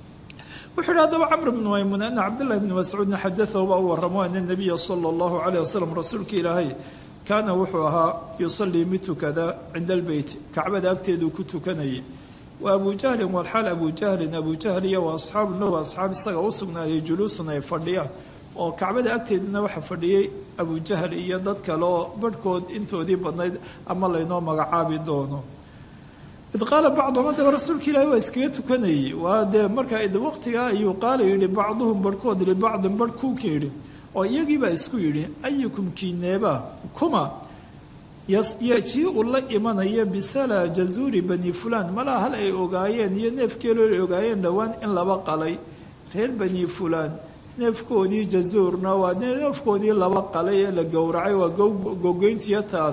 wuxuu yihi haddaba camr bnu maymuun ana cabdullahi bni mascuudin xadaahu baa u waramo ana nabiya sala allahu calayh wasalam rasuulka ilaahay kaana wuxuu ahaa yusalii mid tukada cinda albeyt kacbada agteeduu ku tukanayay wa abu jahlin walxaal abu jahlin abu jahl iyo wa asxaabu lahu asxaab isaga u sugnaaday juluusun ay fadhiyaan oo kacbada agteedana waxaa fadhiyey abu jahl iyo dad kale oo barhkood intoodii badnayd ama laynoo magacaabi doono id qaala bacduhum haddaba rasuulka ilaahi waa iskaga tukanayay waa dee markaa id waqtigaa ayuu qaala yidhi bacduhum barhkood libacdin barh kuuka yidhi oo iyagiibaa isku yidhi ayukum kiineeba kuma yajii u la imanaya bisala jazuuri bani fulaan malaa hal ay ogaayeen iyo neefkeeloo ay ogaayeen dhowaan in laba qalay reer bani fulaan neefkoodii jazuurna waa neefkoodii laba qalay ee la gowracay waa gogoyntiya taas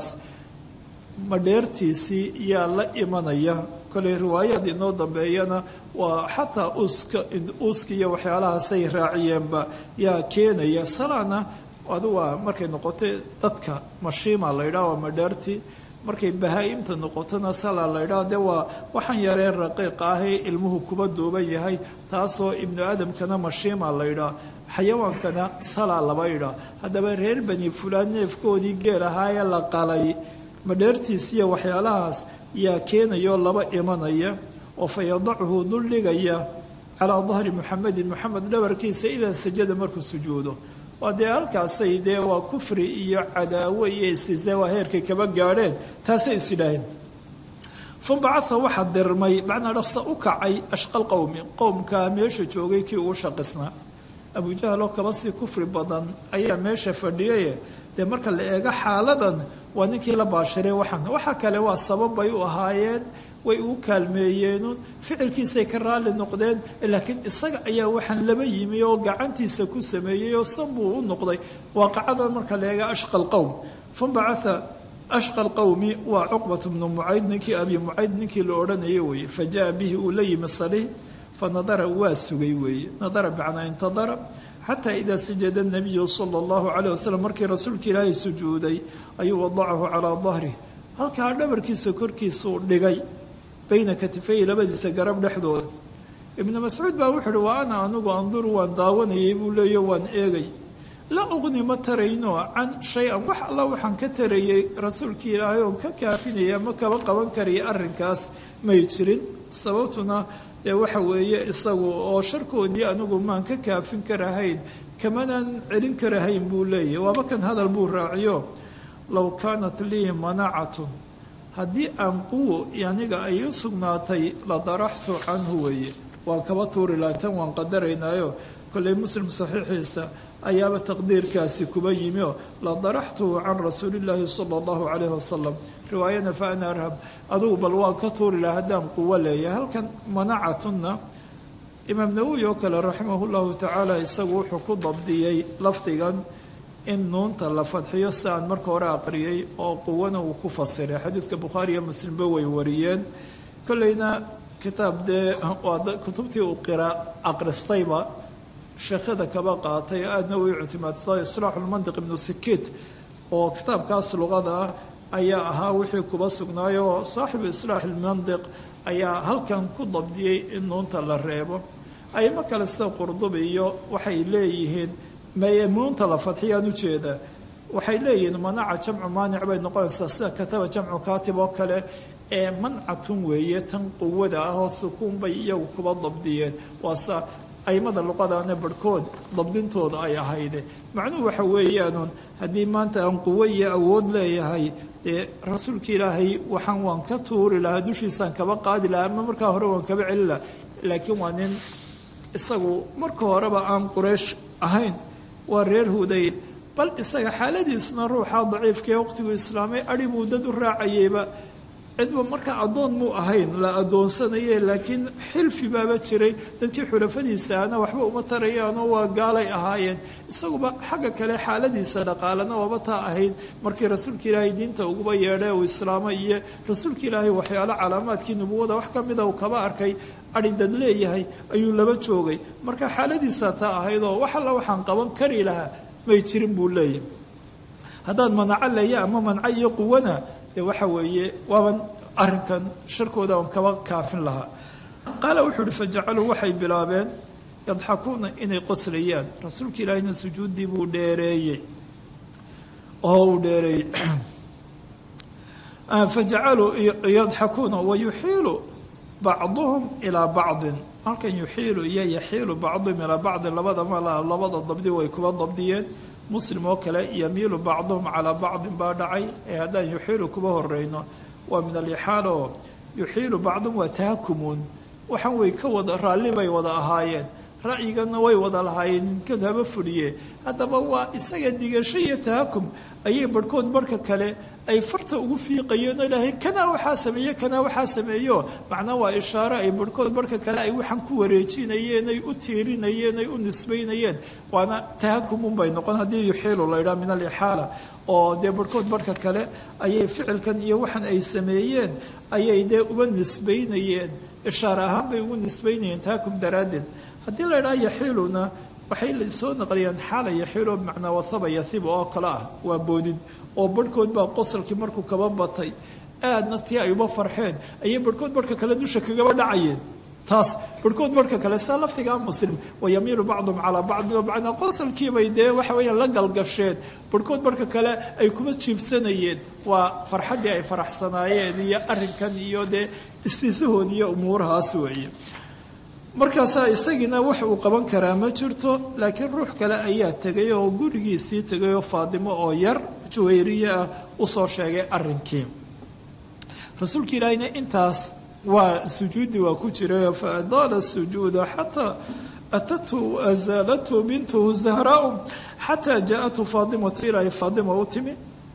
madheertiisii yaa la imanaya koley riwaayad inoo dambeeyana waa xataa uska uska iyo waxyaalahaasay raaciyeenba yaa keenaya salana adu waa markay noqotay dadka mashiima la yidhaha waa madheertii markay bahaa-imta noqotona sala la ydhaha de waa waxaan yareen raqiiq ahee ilmuhu kuba duuban yahay taasoo ibnu aadamkana mashiima la ydhaha xayawaankana sala laba ydhaha haddaba reer bani fulaan neefkoodii geel ahaayee la qalay madheertiisiiya waxyaalahaas yaa keenayoo laba imanaya oo fa yadachu duldhigaya calaa dahri muxamedin moxamed dhabarkiisa idaa sajada markuu sujuudo waa dee halkaasay dee waa kufri iyo cadaawo iyo istisa waa heerkay kaba gaadheen taasay is yidhaaheen fanbacaa waxaa dirmay macnaa dhaqsa u kacay ashqal qowmi qowmkaa meesha joogay kii uu shaqisnaa abujahal oo kaba sii kufri badan ayaa meesha fadhiyaye dee marka la eego xaaladan waa ninkii la baashiray waxaan waxa kale waa sabab bay u ahaayeen way uu kaalmeeyeenun ficilkiisay ka raalli noqdeen laakiin isaga ayaa waxaan laba yimi oo gacantiisa ku sameeyey oo san buu u noqday waaqacadan marka la eega ashqa lqowm fanbacaa ashqa lqowmi waa cuqbat bnu mucayd ninkii abi mucayd ninkii la odhanaya weeye fa jaa bihi uu la yimi salih fa nadara waa sugay weeye nadara bicnaa intadara xataa idaa sajada nabiyu sala allahu caleyh wasalam markii rasuulka ilaahay sujuuday ayuu wadacahu calaa dahrih halkaa dhabarkiisa korkiisuu dhigay bayna katifay labadiisa garab dhexdooda ibnu mascuud baa wuxuu uhi waa ana anigu anduru waan daawanayay buu leeyo waan eegay la uqni ma tarayno can shay-an wax alla waxaan ka tarayay rasuulkii ilaahay oon ka kaafinaya ma kaba qaban karaya arrinkaas may jirin sababtuna dee waxa weeye isagu oo sharkoodii anigu maan ka kaafin karahayn kamanaan celin karahayn buu leeyahy waaba kan hadal buu raaciyo low kaanat lii manacatun haddii aan quwo aniga ay u sugnaatay la daraxtu canhu weeye waan kaba tuuri laha tan waan qadaraynaayo kolley muslim saxiixiisa ayaaba taqdiirkaasi kuba yimi oo la daraxtuhu can rasuulillaahi sala allahu calayhi wasalam riwaayana fa ana arhab adugu bal waan ka tuuri laha haddaan quwo leeyahay halkan manacatunna imaam nawowi oo kale raximah llahu tacaala isagu wuxuu ku dabdiyey lafdigan in nuunta la fadxiyo si aan marka hore aqriyey oo quwana uu ku fasiray xadiidka bukhaari iyo muslimba way wariyeen kolleyna kitaab dee kutubtii uu qira aqristayba sheekhada kaba qaatay aadna u ictimaadsaday islaaxulmandiq ibnu sikiit oo kitaabkaas luqada ah ayaa ahaa wixii kuba sugnaay oo saaxibu islaax ilmandiq ayaa halkan ku dabdiyey in nuunta la reebo aymo kale sida qurdubi iyo waxay leeyihiin nuunta la fadxiyaan ujeeda waxay leeyihiin manaca jamcu maanic bay noqonaysaa sida kataba jamcu kaatib oo kale ee mancatun weeye tan quwada ah oo sukuun bay iyagu kuba dabdiyeen waasa aimada luqadaana barhkood dabdintooda ay ahayde macnuhu waxa weeyaanuun haddii maanta aan quwo iyo awood leeyahay dee rasuulka ilaahay waxaan waan ka tuuri lahaa dushiisaan kaba qaadi lahaa ama markaa hore waan kaba celi lahaa laakiin waa nin isagu marka horeba aan quraysh ahayn waa reer hudayn bal isaga xaaladiisuna ruuxa daciifkaee waqtiguu islaamay adhi buu dad u raacayeyba cidba markaa addoon muu ahayn la addoonsanaye laakiin xilfi baaba jiray dadkii xulafadiisaana waxba uma tarayaanoo waa gaalay ahaayeen isaguba xagga kale xaaladiisa dhaqaalana waaba taa ahayd markii rasuulka ilaahay diinta uguba yeedhay uu islaamay iyo rasuulka ilaahay waxyaalo calaamaadkii nubuwada wax ka mida uu kaba arkay adhi dad leeyahay ayuu laba joogay marka xaaladiisaa taa ahayd oo wax alla waxaan qaban kari lahaa may jirin buu leeyahay haddaan manaco leeya ama manco iyo quwana dee waxa weeye waaban arrinkan sharkooda aan kaba kaafin lahaa qaala wuxuu uhi fajacaluu waxay bilaabeen yadxakuuna inay qoslayaan rasuulka ilaahina sujuuddii buu dheereeyey oo uu dheereeyey fajacaluu yadxakuuna wayuxiilu bacduhum ilaa bacdin halkan yuxiilu iyo yaxiilu bacduhum ilaa bacdin labada mala labada dabdi way kuba dabdiyeen muslim oo kale yamiilu bacduhum calaa bacdin baa dhacay ee haddaan yuxiilu kuba horeyno waa min alixaal oo yuxiilu bacduhum waa tahakumuun waxaan way ka wada raalli bay wada ahaayeen ra'yigana way wada lahaayeen ninkan haba fuliye haddaba waa isaga digasho iyo tahakum ayay barhkood barhka kale ay farta ugu fiiqayeen oo ilaahay kanaa waxaa sameeye kanaa waxaa sameeyo macnaa waa ishaare ay barhkood barhka kale ay waxaan ku wareejinayeen ay u tiirinayeen ay u nisbaynayeen waana tahakumunbay noqon haddii yuxiilu la ydhaha min alixaala oo dee barhkood barhka kale ayay ficilkan iyo waxan ay sameeyeen ayay dee uba nisbaynayeen ishaare ahaan bay ugu nisbaynayeen tahakum daraaddeed haddii la ydhaha yaxiiluna waxay soo naqliyaan xaala yaxiilo bimacnaa wasaba yasiba oo kale ah waa boodid oo barhkood baa qosalkii markuu kaba batay aadna tii ay uba farxeen ayay barhkood barhka kale dusha kagaba dhacayeen taas barhkood barhka kale saa lafdigaa muslim wayamiilu bacdum calaa bacdin oo bacnaa qosalkiibay dee waxa weeyaan la galgasheen barhkood barhka kale ay kuma jiibsanayeen waa farxaddii ay faraxsanaayeen iyo arrinkan iyo dee istiisahood iyo umuurahaas weeye markaasaa isagiina wax uu qaban karaa ma jirto laakiin ruux kale ayaa tegay oo gurigiisii tegay oo faadimo oo yar juwayriye ah usoo sheegay arrinkii rasuulka ilaahina intaas waa sujuudi waa ku jiray fa adaala sujuuda xataa atathu azaalathu bintuhu zahraau xataa jaaathu faadimatu ilaahay faadima u timi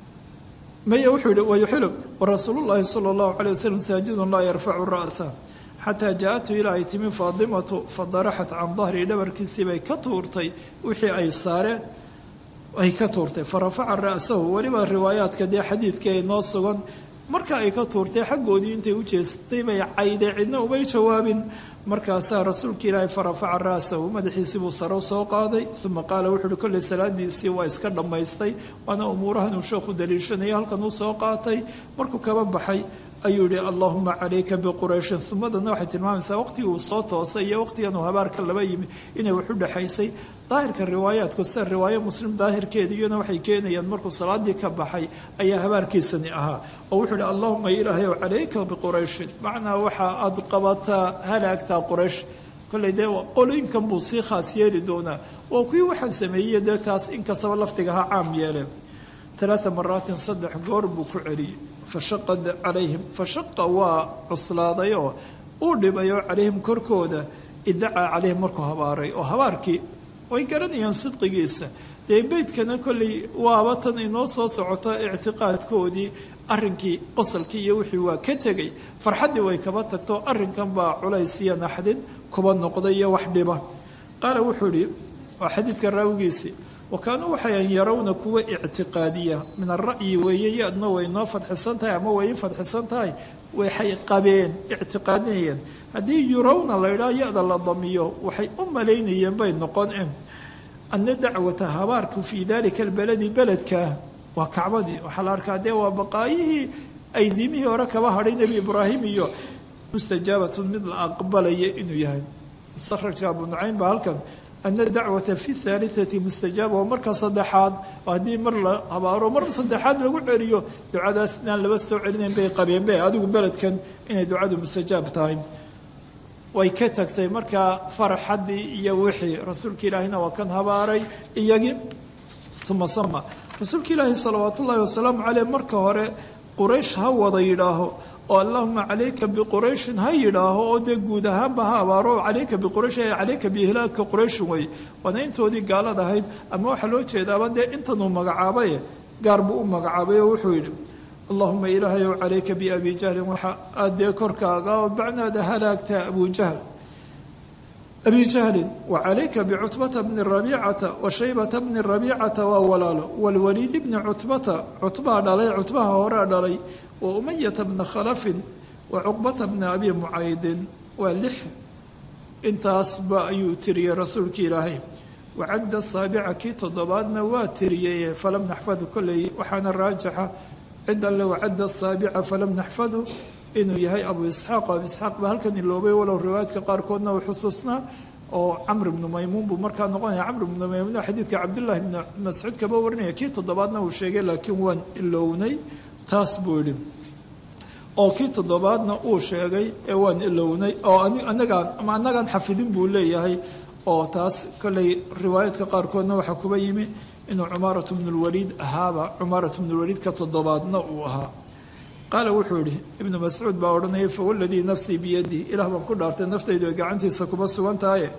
maya wuxuu yihi wayuxilu warasuulu llaahi sala allahu calay wasalam saajidun laa yarfacu ra'sa xataa jaa-atu ilaa ay timi faadimatu fadaraxat can dahri dhabarkiisii bay ka tuurtay wixii ay saareen ay ka tuurtay fa rafaca ra'sahu weliba riwaayaadka dee xadiidkii ay noo sugan marka ay ka tuurtay xaggoodii intay u jeestay bay cayday cidna umay jawaabin markaasaa rasuulka ilaahay fa rafaca ra'sahu madaxiisii buu saro soo qaaday uma qaala wuxu uhi kolley salaadiisii waa iska dhammaystay waana umuurahan uu sheekhu daliishanaya halkan uu soo qaatay markuu kaba baxay ayuu yihi allahuma calayka biqurayshin umadana waxay tilmaamaysaa waqtigii uu soo toosay iyo waqtigan uu habaarka laba yimi inay wax u dhexaysay daahirka riwaayaadku sida riwaayo muslim daahirkeeda iyana waxay keenayaan markuu salaadii ka baxay ayaa habaarkiisani ahaa oo wuxuu ihi allahuma ilaahayow calayka biqurayshin macnaa waxa aad qabataa halaagtaa quraysh kolley dee qolooyinkan buu sii khaas yeeli doonaa waa kuwii waxaan sameeyey dee kaas inkastaba lafdigaha caam yeeleen alaaa maraatin saddex goor buu ku celiyey fashaqa calayhim fashaqa waa cuslaaday oo uu dhibayo calayhim korkooda idacaa calayhim markuu habaaray oo habaarkii way garanayaan sidqigiisa dee beydkana kolley waaba tan inoo soo socota ictiqaadkoodii arrinkii qosalkii iyo wixii waa ka tegay farxaddii way kaba tagto arrinkan baa culays iyo naxdin kuba noqday iyo wax dhiba qaala wuxuu idhi waa xadiidka raawigiisii wa kaanuu waxay yarawna kuwa ictiqaadiya min ara'yi weeye yadna way noo fadxisan tahay ama way i fadxisan tahay waxay qabeen ictiqaadinayeen haddii yurawna la ydhaha ya-da la damiyo waxay u malaynayeen bay noqon ana dacwata habaarku fii dalika albaladi beledka waa kacbadii waxaa la arkaa dee waa baqaayihii ay diimihii hore kaba hadhay nebi ibraahim iyo mustajaabatun mid la aqbalaya inuu yahay mustarajka abu nucaym ba halkan ana dacwata fi haaliati mustajaaba oo marka saddexaad haddii mar la habaaro mar saddexaad lagu celiyo ducadaas inaan laba soo celinayn bay qabeen be adigu beledkan inay ducadu mustajaab tahay way ka tagtay markaa farxaddii iyo wixii rasuulka ilaahina waa kan habaaray iyagii uma sama rasuulka ilaahi salawaat ullaahi wasalaamu caleyh marka hore quraysh ha wada yidhaaho oo allahuma calayka biqurayshin ha yidhaaho oo dee guud ahaanba ha abaaro calayka biquraysh calayka biihlaaka qurayshin wey waana intoodii gaalad ahayd ama waxaa loo jeedaaba dee intanuu magacaabaye gaar buu u magacaabay oo wuxuu yidhi allahuma ilaahayow calayka biabi jahlin waxa aad dee korkaaga oo bacnaada halaagtaa abu jahl abi jahlin wa calayka bicutbata bni rabiicata wa shaybata bni rabiicata waa walaalo walwaliid bni cutbata cutbaha dhalay cutbaha horea dhalay wa umayata bna khalafin wa cuqbata bna abi mucaydin waa lix intaasba ayuu tiriyey rasuulka ilaahay wacadda saabica kii toddobaadna waa tiriyey falam naxfadu kolley waxaana raajixa cid alle wacadda saabica falam naxfadu inuu yahay abu isxaaq o abu isxaaq baa halkan iloobay walow riwaayadka qaarkoodna uu xusuusnaa oo camr ibnu maymuun buu markaa noqonaya camr ibnu maymuun xadiidka cabdullaahi ibni mascuud kaba warinaya kii toddobaadna uu sheegay laakiin waan ilownay taas buu yidhi oo kii toddobaadna uu sheegay ee waan ilownay oo anagaan ama annagaan xafidin buu leeyahay oo taas kolley riwaayaadka qaarkoodna waxaa kuba yimi inuu cumaaratu bnulwaliid ahaaba cumaaratu bnulwaliid ka toddobaadna uu ahaa qaala wuxuu yidhi ibnu mascuud baa odhanaya fawaladii nafsii biyadii ilaah baan ku dhaartay naftaydu ay gacantiisa kuba sugan tahaye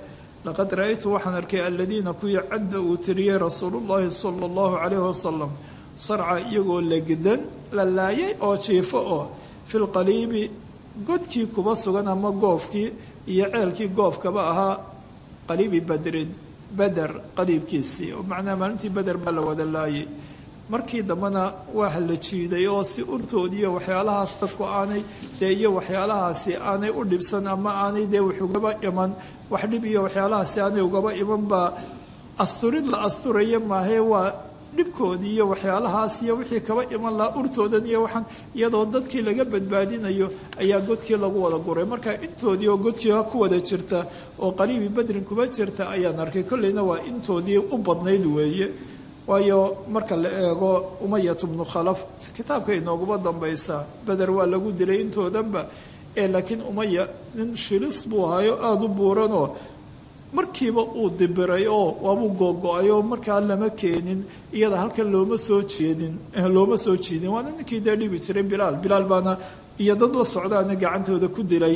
laqad ra-aytu waxaan arkay aladiina kuwii cadda uu tiriyey rasuulullaahi sala allahu calayhi wasalam sarca iyagoo legdan la laayay oo jiifo oo filqaliibi godkii kuba sugan ama goofkii iyo ceelkii goofkaba ahaa qaliibi badrin beder qaliibkiisii oo macnaa maalintii beder baa la wada laayay markii dambena waa la jiiday oo si urtoodiiyo waxyaalahaas dadku aanay dee iyo waxyaalahaasi aanay u dhibsan ama aanay dee wax ugaba iman wax dhib iyo waxyaalahaasi aanay ugaba iman baa asturid la asturaya maahee waa dhibkoodii iyo waxyaalahaas iyo wixii kaba iman lahaa urtoodan iyo waxaan iyadoo dadkii laga badbaadinayo ayaa godkii lagu wada guray marka intoodii oo godkii ku wada jirta oo qaliibi badrin kuba jirta ayaan arkay kolleyna waa intoodii u badnayd weeye waayo marka la eego umayat bnu khalaf kitaabka inooguma dambaysaa beder waa lagu dilay intoodanba ee laakiin umaya nin shilis buu ahayo aada u buuranoo markiiba uu dibiray oo waabuu googo-ay oo markaa lama keenin iyada halkan looma soo jeedin looma soo jiidin waana ninkii dee dhibi jiray bilaal bilaal baana iyo dad la socdaana gacantooda ku dilay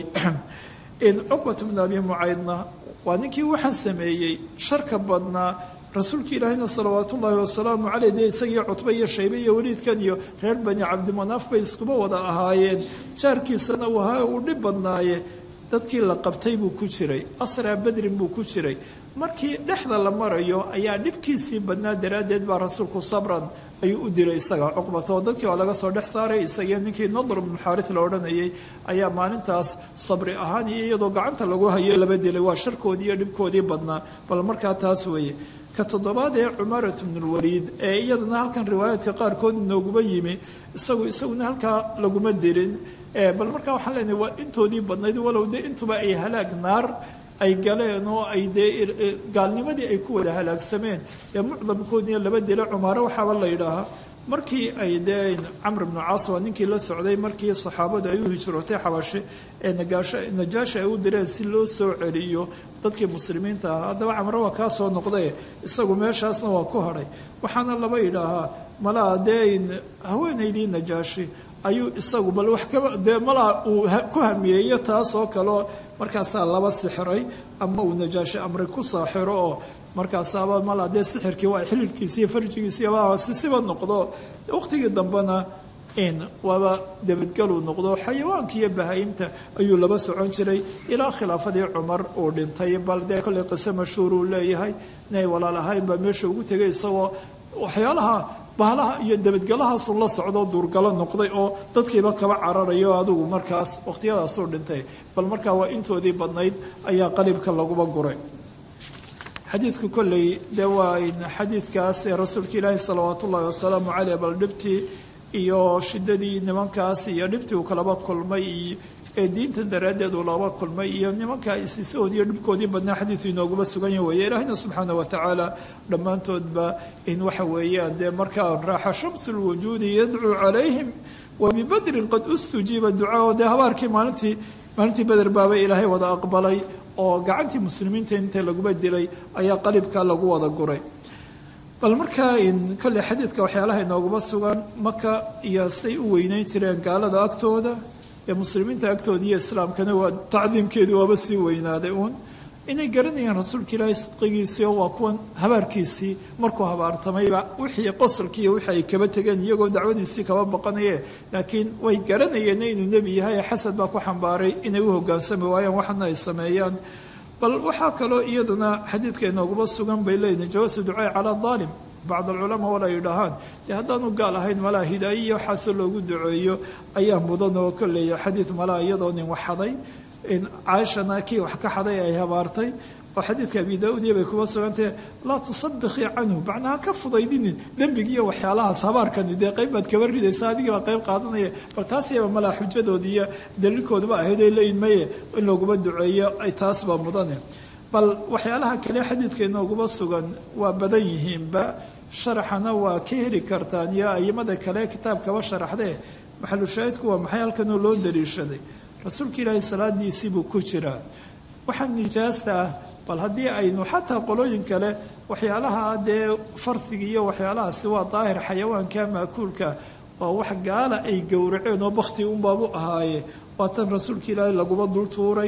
cuqbat bnu abi mucaydna waa ninkii waxaan sameeyey sharka badnaa rasuulka ilaahayna salawaat ullaahi wasalaamu caleyh dee isagii cutbe iyo shaybe iyo weliidkan iyo reer bani cabdimanaaf bay iskuba wada ahaayeen jaarkiisana uu ahaa uu dhib badnaaye dadkii la qabtay buu ku jiray asraa badrin buu ku jiray markii dhexda la marayo ayaa dhibkiisii badnaa daraaddeed baa rasuulku sabran ayuu u dilay isaga cuqbata oo dadkii waa laga soo dhex saaray isagii ninkii nadr bnu xaaris la odhanayay ayaa maalintaas sabri ahaan iyo iyadoo gacanta lagu hayo laba dilay waa sharkoodii iyo dhibkoodii badnaa bal markaa taas weeye ka toddobaad ee cumarat bnulwaliid ee iyadana halkan riwaayaadka qaarkood nooguba yimi isagu isaguna halkaa laguma dilin bal markaa waxaan leenahay waa intoodii badnayd walow dee intuba ay halaag naar ay galeen oo ay dee gaalnimadii ay ku wada halaagsameen ee mucdamkoodina laba dila cumaaro waxaaba la yidhaahaa markii ay dee camr bnu caas waa ninkii la socday markii saxaabadu ay u hijrootay xabashe ee najaashi ay u direen si loo soo celiyo dadkii muslimiinta ahaa haddaba camre waa kaa soo noqdae isagu meeshaasna waa ku hadhay waxaana laba yidhaahaa malaa dee haweenaydii najaashi ayuu isagu bal wax kaba dee malaa uu ku hamiyeeyo taas oo kaleo markaasaa laba sixiray ama uu najaashi amri ku saaxiro oo markaasaaba malaa dee sixirkii waa xililkiisi iyo farjigiisi sisiba noqdo waqtigii dambena waaba dabadgaluu noqdo xayawaanka iyo bahaayimta ayuu laba socon jiray ilaa khilaafadii cumar uu dhintay bal dee kolley qiso mashhuur uu leeyahay inay walaal ahayn baa meesha ugu tegay isagoo waxyaalaha bahalaha iyo dabadgalahaasu la socdo duurgalo noqday oo dadkiiba kaba cararayo adigu markaas waqhtiyadaasuu dhintay bal markaa waa intoodii badnayd ayaa qalibka laguba guray xadiidku kolley dee waa xadiidkaas ee rasuulka ilaahi salawaat ullaahi wasalaamu caleyh bal dhibtii iyo shidadii nimankaas iyo dhibtii uu kalaba kulmay iyo ee diinta daraaddeed uu laba kulmay iyo nimanka isisahoodii iyo dhibkoodii badnaa xadiidu inooguma sugan ya weeye ilaahina subxaana wa tacaala dhammaantoodba in waxa weeyaan dee markaa raaxa shamsu lwujuudi yadcuu calayhim wa bibadrin qad ustujiiba ducaa dee habaarkii maalintii maalintii beder baaba ilaahay wada aqbalay oo gacantii muslimiinta inta laguba dilay ayaa qalibka lagu wada guray bal markaa kolley xadiidka waxyaalaha inooguma sugan maka iyo say u weyneyn jireen gaalada agtooda ee muslimiinta agtooda iyo islaamkana waa tacdiimkeedii waaba sii weynaaday uun inay garanayaan rasuulka ilaahay sidqigiisii oo waa kuwan habaarkiisii markuu habaartamayba wixii qosolkii iyo wixii ay kaba tegeen iyagoo dacwadiisii kaba baqanaye laakiin way garanayeen inuu nebi yahay xasad baa ku xambaaray inay u hogaansami waayaan waxana ay sameeyaan bal waxaa kaloo iyadana xadiidka inooguma sugan bay leeyihin jawaasu ducaai calaa daalim bacd alculamaa wala yidhaahaan dee haddaanu gaal ahayn malaa hidaaye iyo waxaasoo loogu duceeyo ayaa mudan oo kolley xadiid malaa iyadoo nin wax xaday caaishana kii wax ka xaday ay habaartay oo xadiidka abi daa-udiya bay kuma sugantahe laa tusabikii canhu macnaha ka fudaydinin dembigiiyo waxyaalahaas habaarkani dee qayb baad kaba ridaysa adigiibaa qayb qaadanaya bal taas yaba malaa xujadoodi iyo daliilkooduba ahayd ay leeyihin maye in looguma duceeyo ay taas baa mudane bal waxyaalaha kale xadiidka inooguma sugan waa badan yihiinba sharaxana waa ka heli kartaan iyo ayimada kale kitaabkaba sharaxdee maxalushaahidku waa maxay halkanoo loo daliishaday rasuulka ilaahay salaadiisii buu ku jiraa waxaa nijaasta ah bal haddii aynu xataa qolooyin kale waxyaalaha dee farsiga iyo waxyaalahaasi waa daahir xayawaanka maakuulka waa wax gaala ay gowraceen oo bakti unbaabu ahaaye waa tan rasuulka ilaahay laguba dul tuuray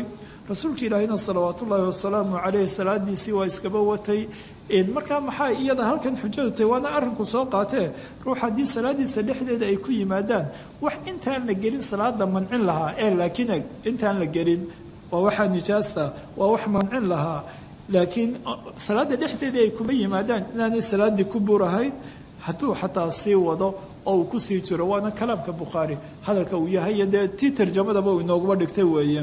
rasuulka ilaahina salawaat ullaahi wasalaamu caleyh salaadiisii waa iskaba watay markaa maxaa iyada halkan xujadu tahay waana arrinku soo qaatee ruux haddii salaadiisa dhexdeeda ay ku yimaadaan wax intaan la gelin salaada mancin lahaa ee laakiin eg intaan la gelin waa waxaa nijaasta waa wax mancin lahaa laakiin salaada dhexdeedii ay kuma yimaadaan inaanay salaaddii ku burahayn hadduu xataa sii wado oo uu kusii jiro waana kalaamka bukhaari hadalka uu yahay dee tii tarjamadaba uu inooguma dhigtay weeye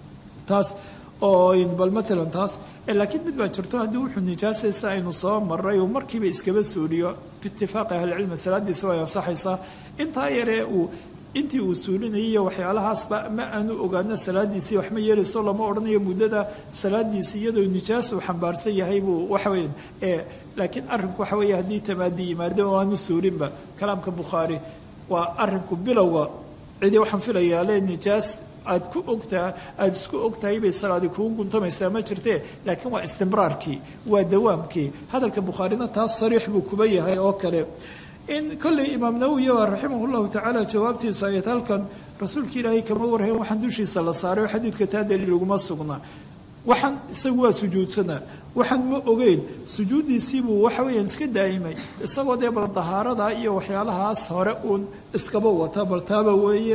taas oo bal matalan taas laakiin mid baa jirto haddii wuxuu nijaasaysa aynu soo maray uu markiiba iskaba suuliyo biitifaaqi ahlicilmi salaadiisa way ansaxaysaa intaa yaree uu intii uu suulinayay iyo waxyaalahaasba ma aanu ogaano salaadiisii wax ma yeelayso lama odhanayo muddada salaadiisii iyadoo nijaas uu xambaarsan yahay buu waxaweyn laakiin arrinku waxa weeye haddii tamaadi yimaado oo aanu suulinba kalaamka bukhaari waa arrinku bilowga cidii waxaan filayaa le nijaas aad ku ogtaa aada isku ogtahay bay salaadi kugu guntamaysaa ma jirtee laakiin waa istimraarkii waa dawaamkii hadalka bukhaarina taas sariix buu kuba yahay oo kale in kolley imaam nawowi baa raximah llahu tacaala jawaabtiisu ayad halkan rasuulka ilaahay kama warhayn waxaan dushiisa la saaray oo xadiidka taa daliil uguma sugna waxaan isagu waa sujuudsanaa waxaan ma ogeyn sujuuddiisiibuu waxa weeyaan iska daa'imay isagoo dee bal dahaarada iyo waxyaalahaas hore uun iskaba wata bal taaba weeye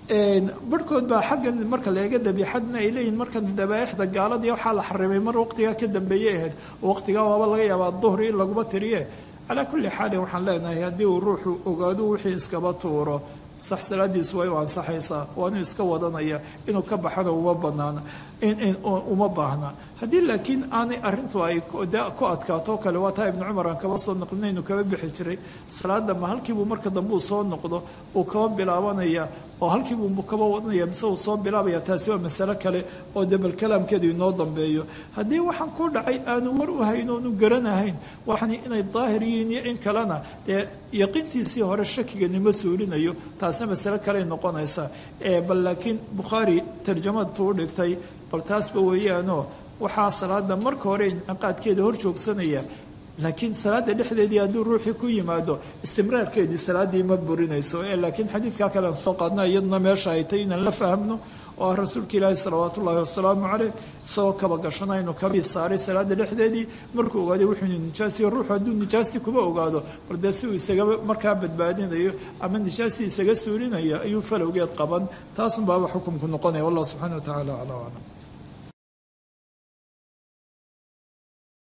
barhkood baa xaggan marka la eega dabiixadna ay leeyihin markan dabaaixda gaaladii waxaa la xarimay mar waqtigaa ka dambeeyey ahayd waqtigaa waaba laga yaabaa duhri in laguma tiriye calaa kulli xaalin waxaan leenahay haddii uu ruuxu ogaado wixii iskaba tuuro sax salaadiisu way u ansaxaysaa waanuu iska wadanaya inuu ka baxana uma banaana uma baahna haddii laakiin aanay arintu ay ku adkaato kale waa taa ibnu cumar aan kaba soo noqlinaynu kaba bixi jiray salaada ma halkiibuu marka dambe uu soo noqdo uu kaba bilaabanaya oo halkiibuu kaba wadanaya mise uu soo bilaabaya taasi waa masale kale oo debel kalaamkeedu inoo dambeeyo haddii waxaan ku dhacay aanu war u hayn oonu garanahayn waxani inay daahir yihiin iyo in kalena dee yaqiintiisii hore shakiganima suulinayo taasna masale kaley noqonaysa bal laakiin bukhaari tarjamadu u dhigtay bal taasba weeyaanoo waxaa salaada marka hore inciqaadkeeda hor joogsanaya laakiin salaada dhexdeedii hadduu ruuxii ku yimaado istimraarkeedii salaaddii ma burinayso laakiin xadiidkaa kale aan soo qaadna iyaduna meesha ay tay inaan la fahmno oo ah rasuulka ilaahi salawaat ullaahi wasalaamu caleyh isagoo kaba gashanaynu kabii saaray salaada dhexdeedii markuu ogaaday wuxuu nijaasiyo ruuxu hadduu nijaastii kuma ogaado bal dee si uu isaga markaa badbaadinayo ama nijaastii isaga suulinayo ayuu falowgeed qaban taasun baaba xukumku noqonaya wallah subxana wa tacala acla aclam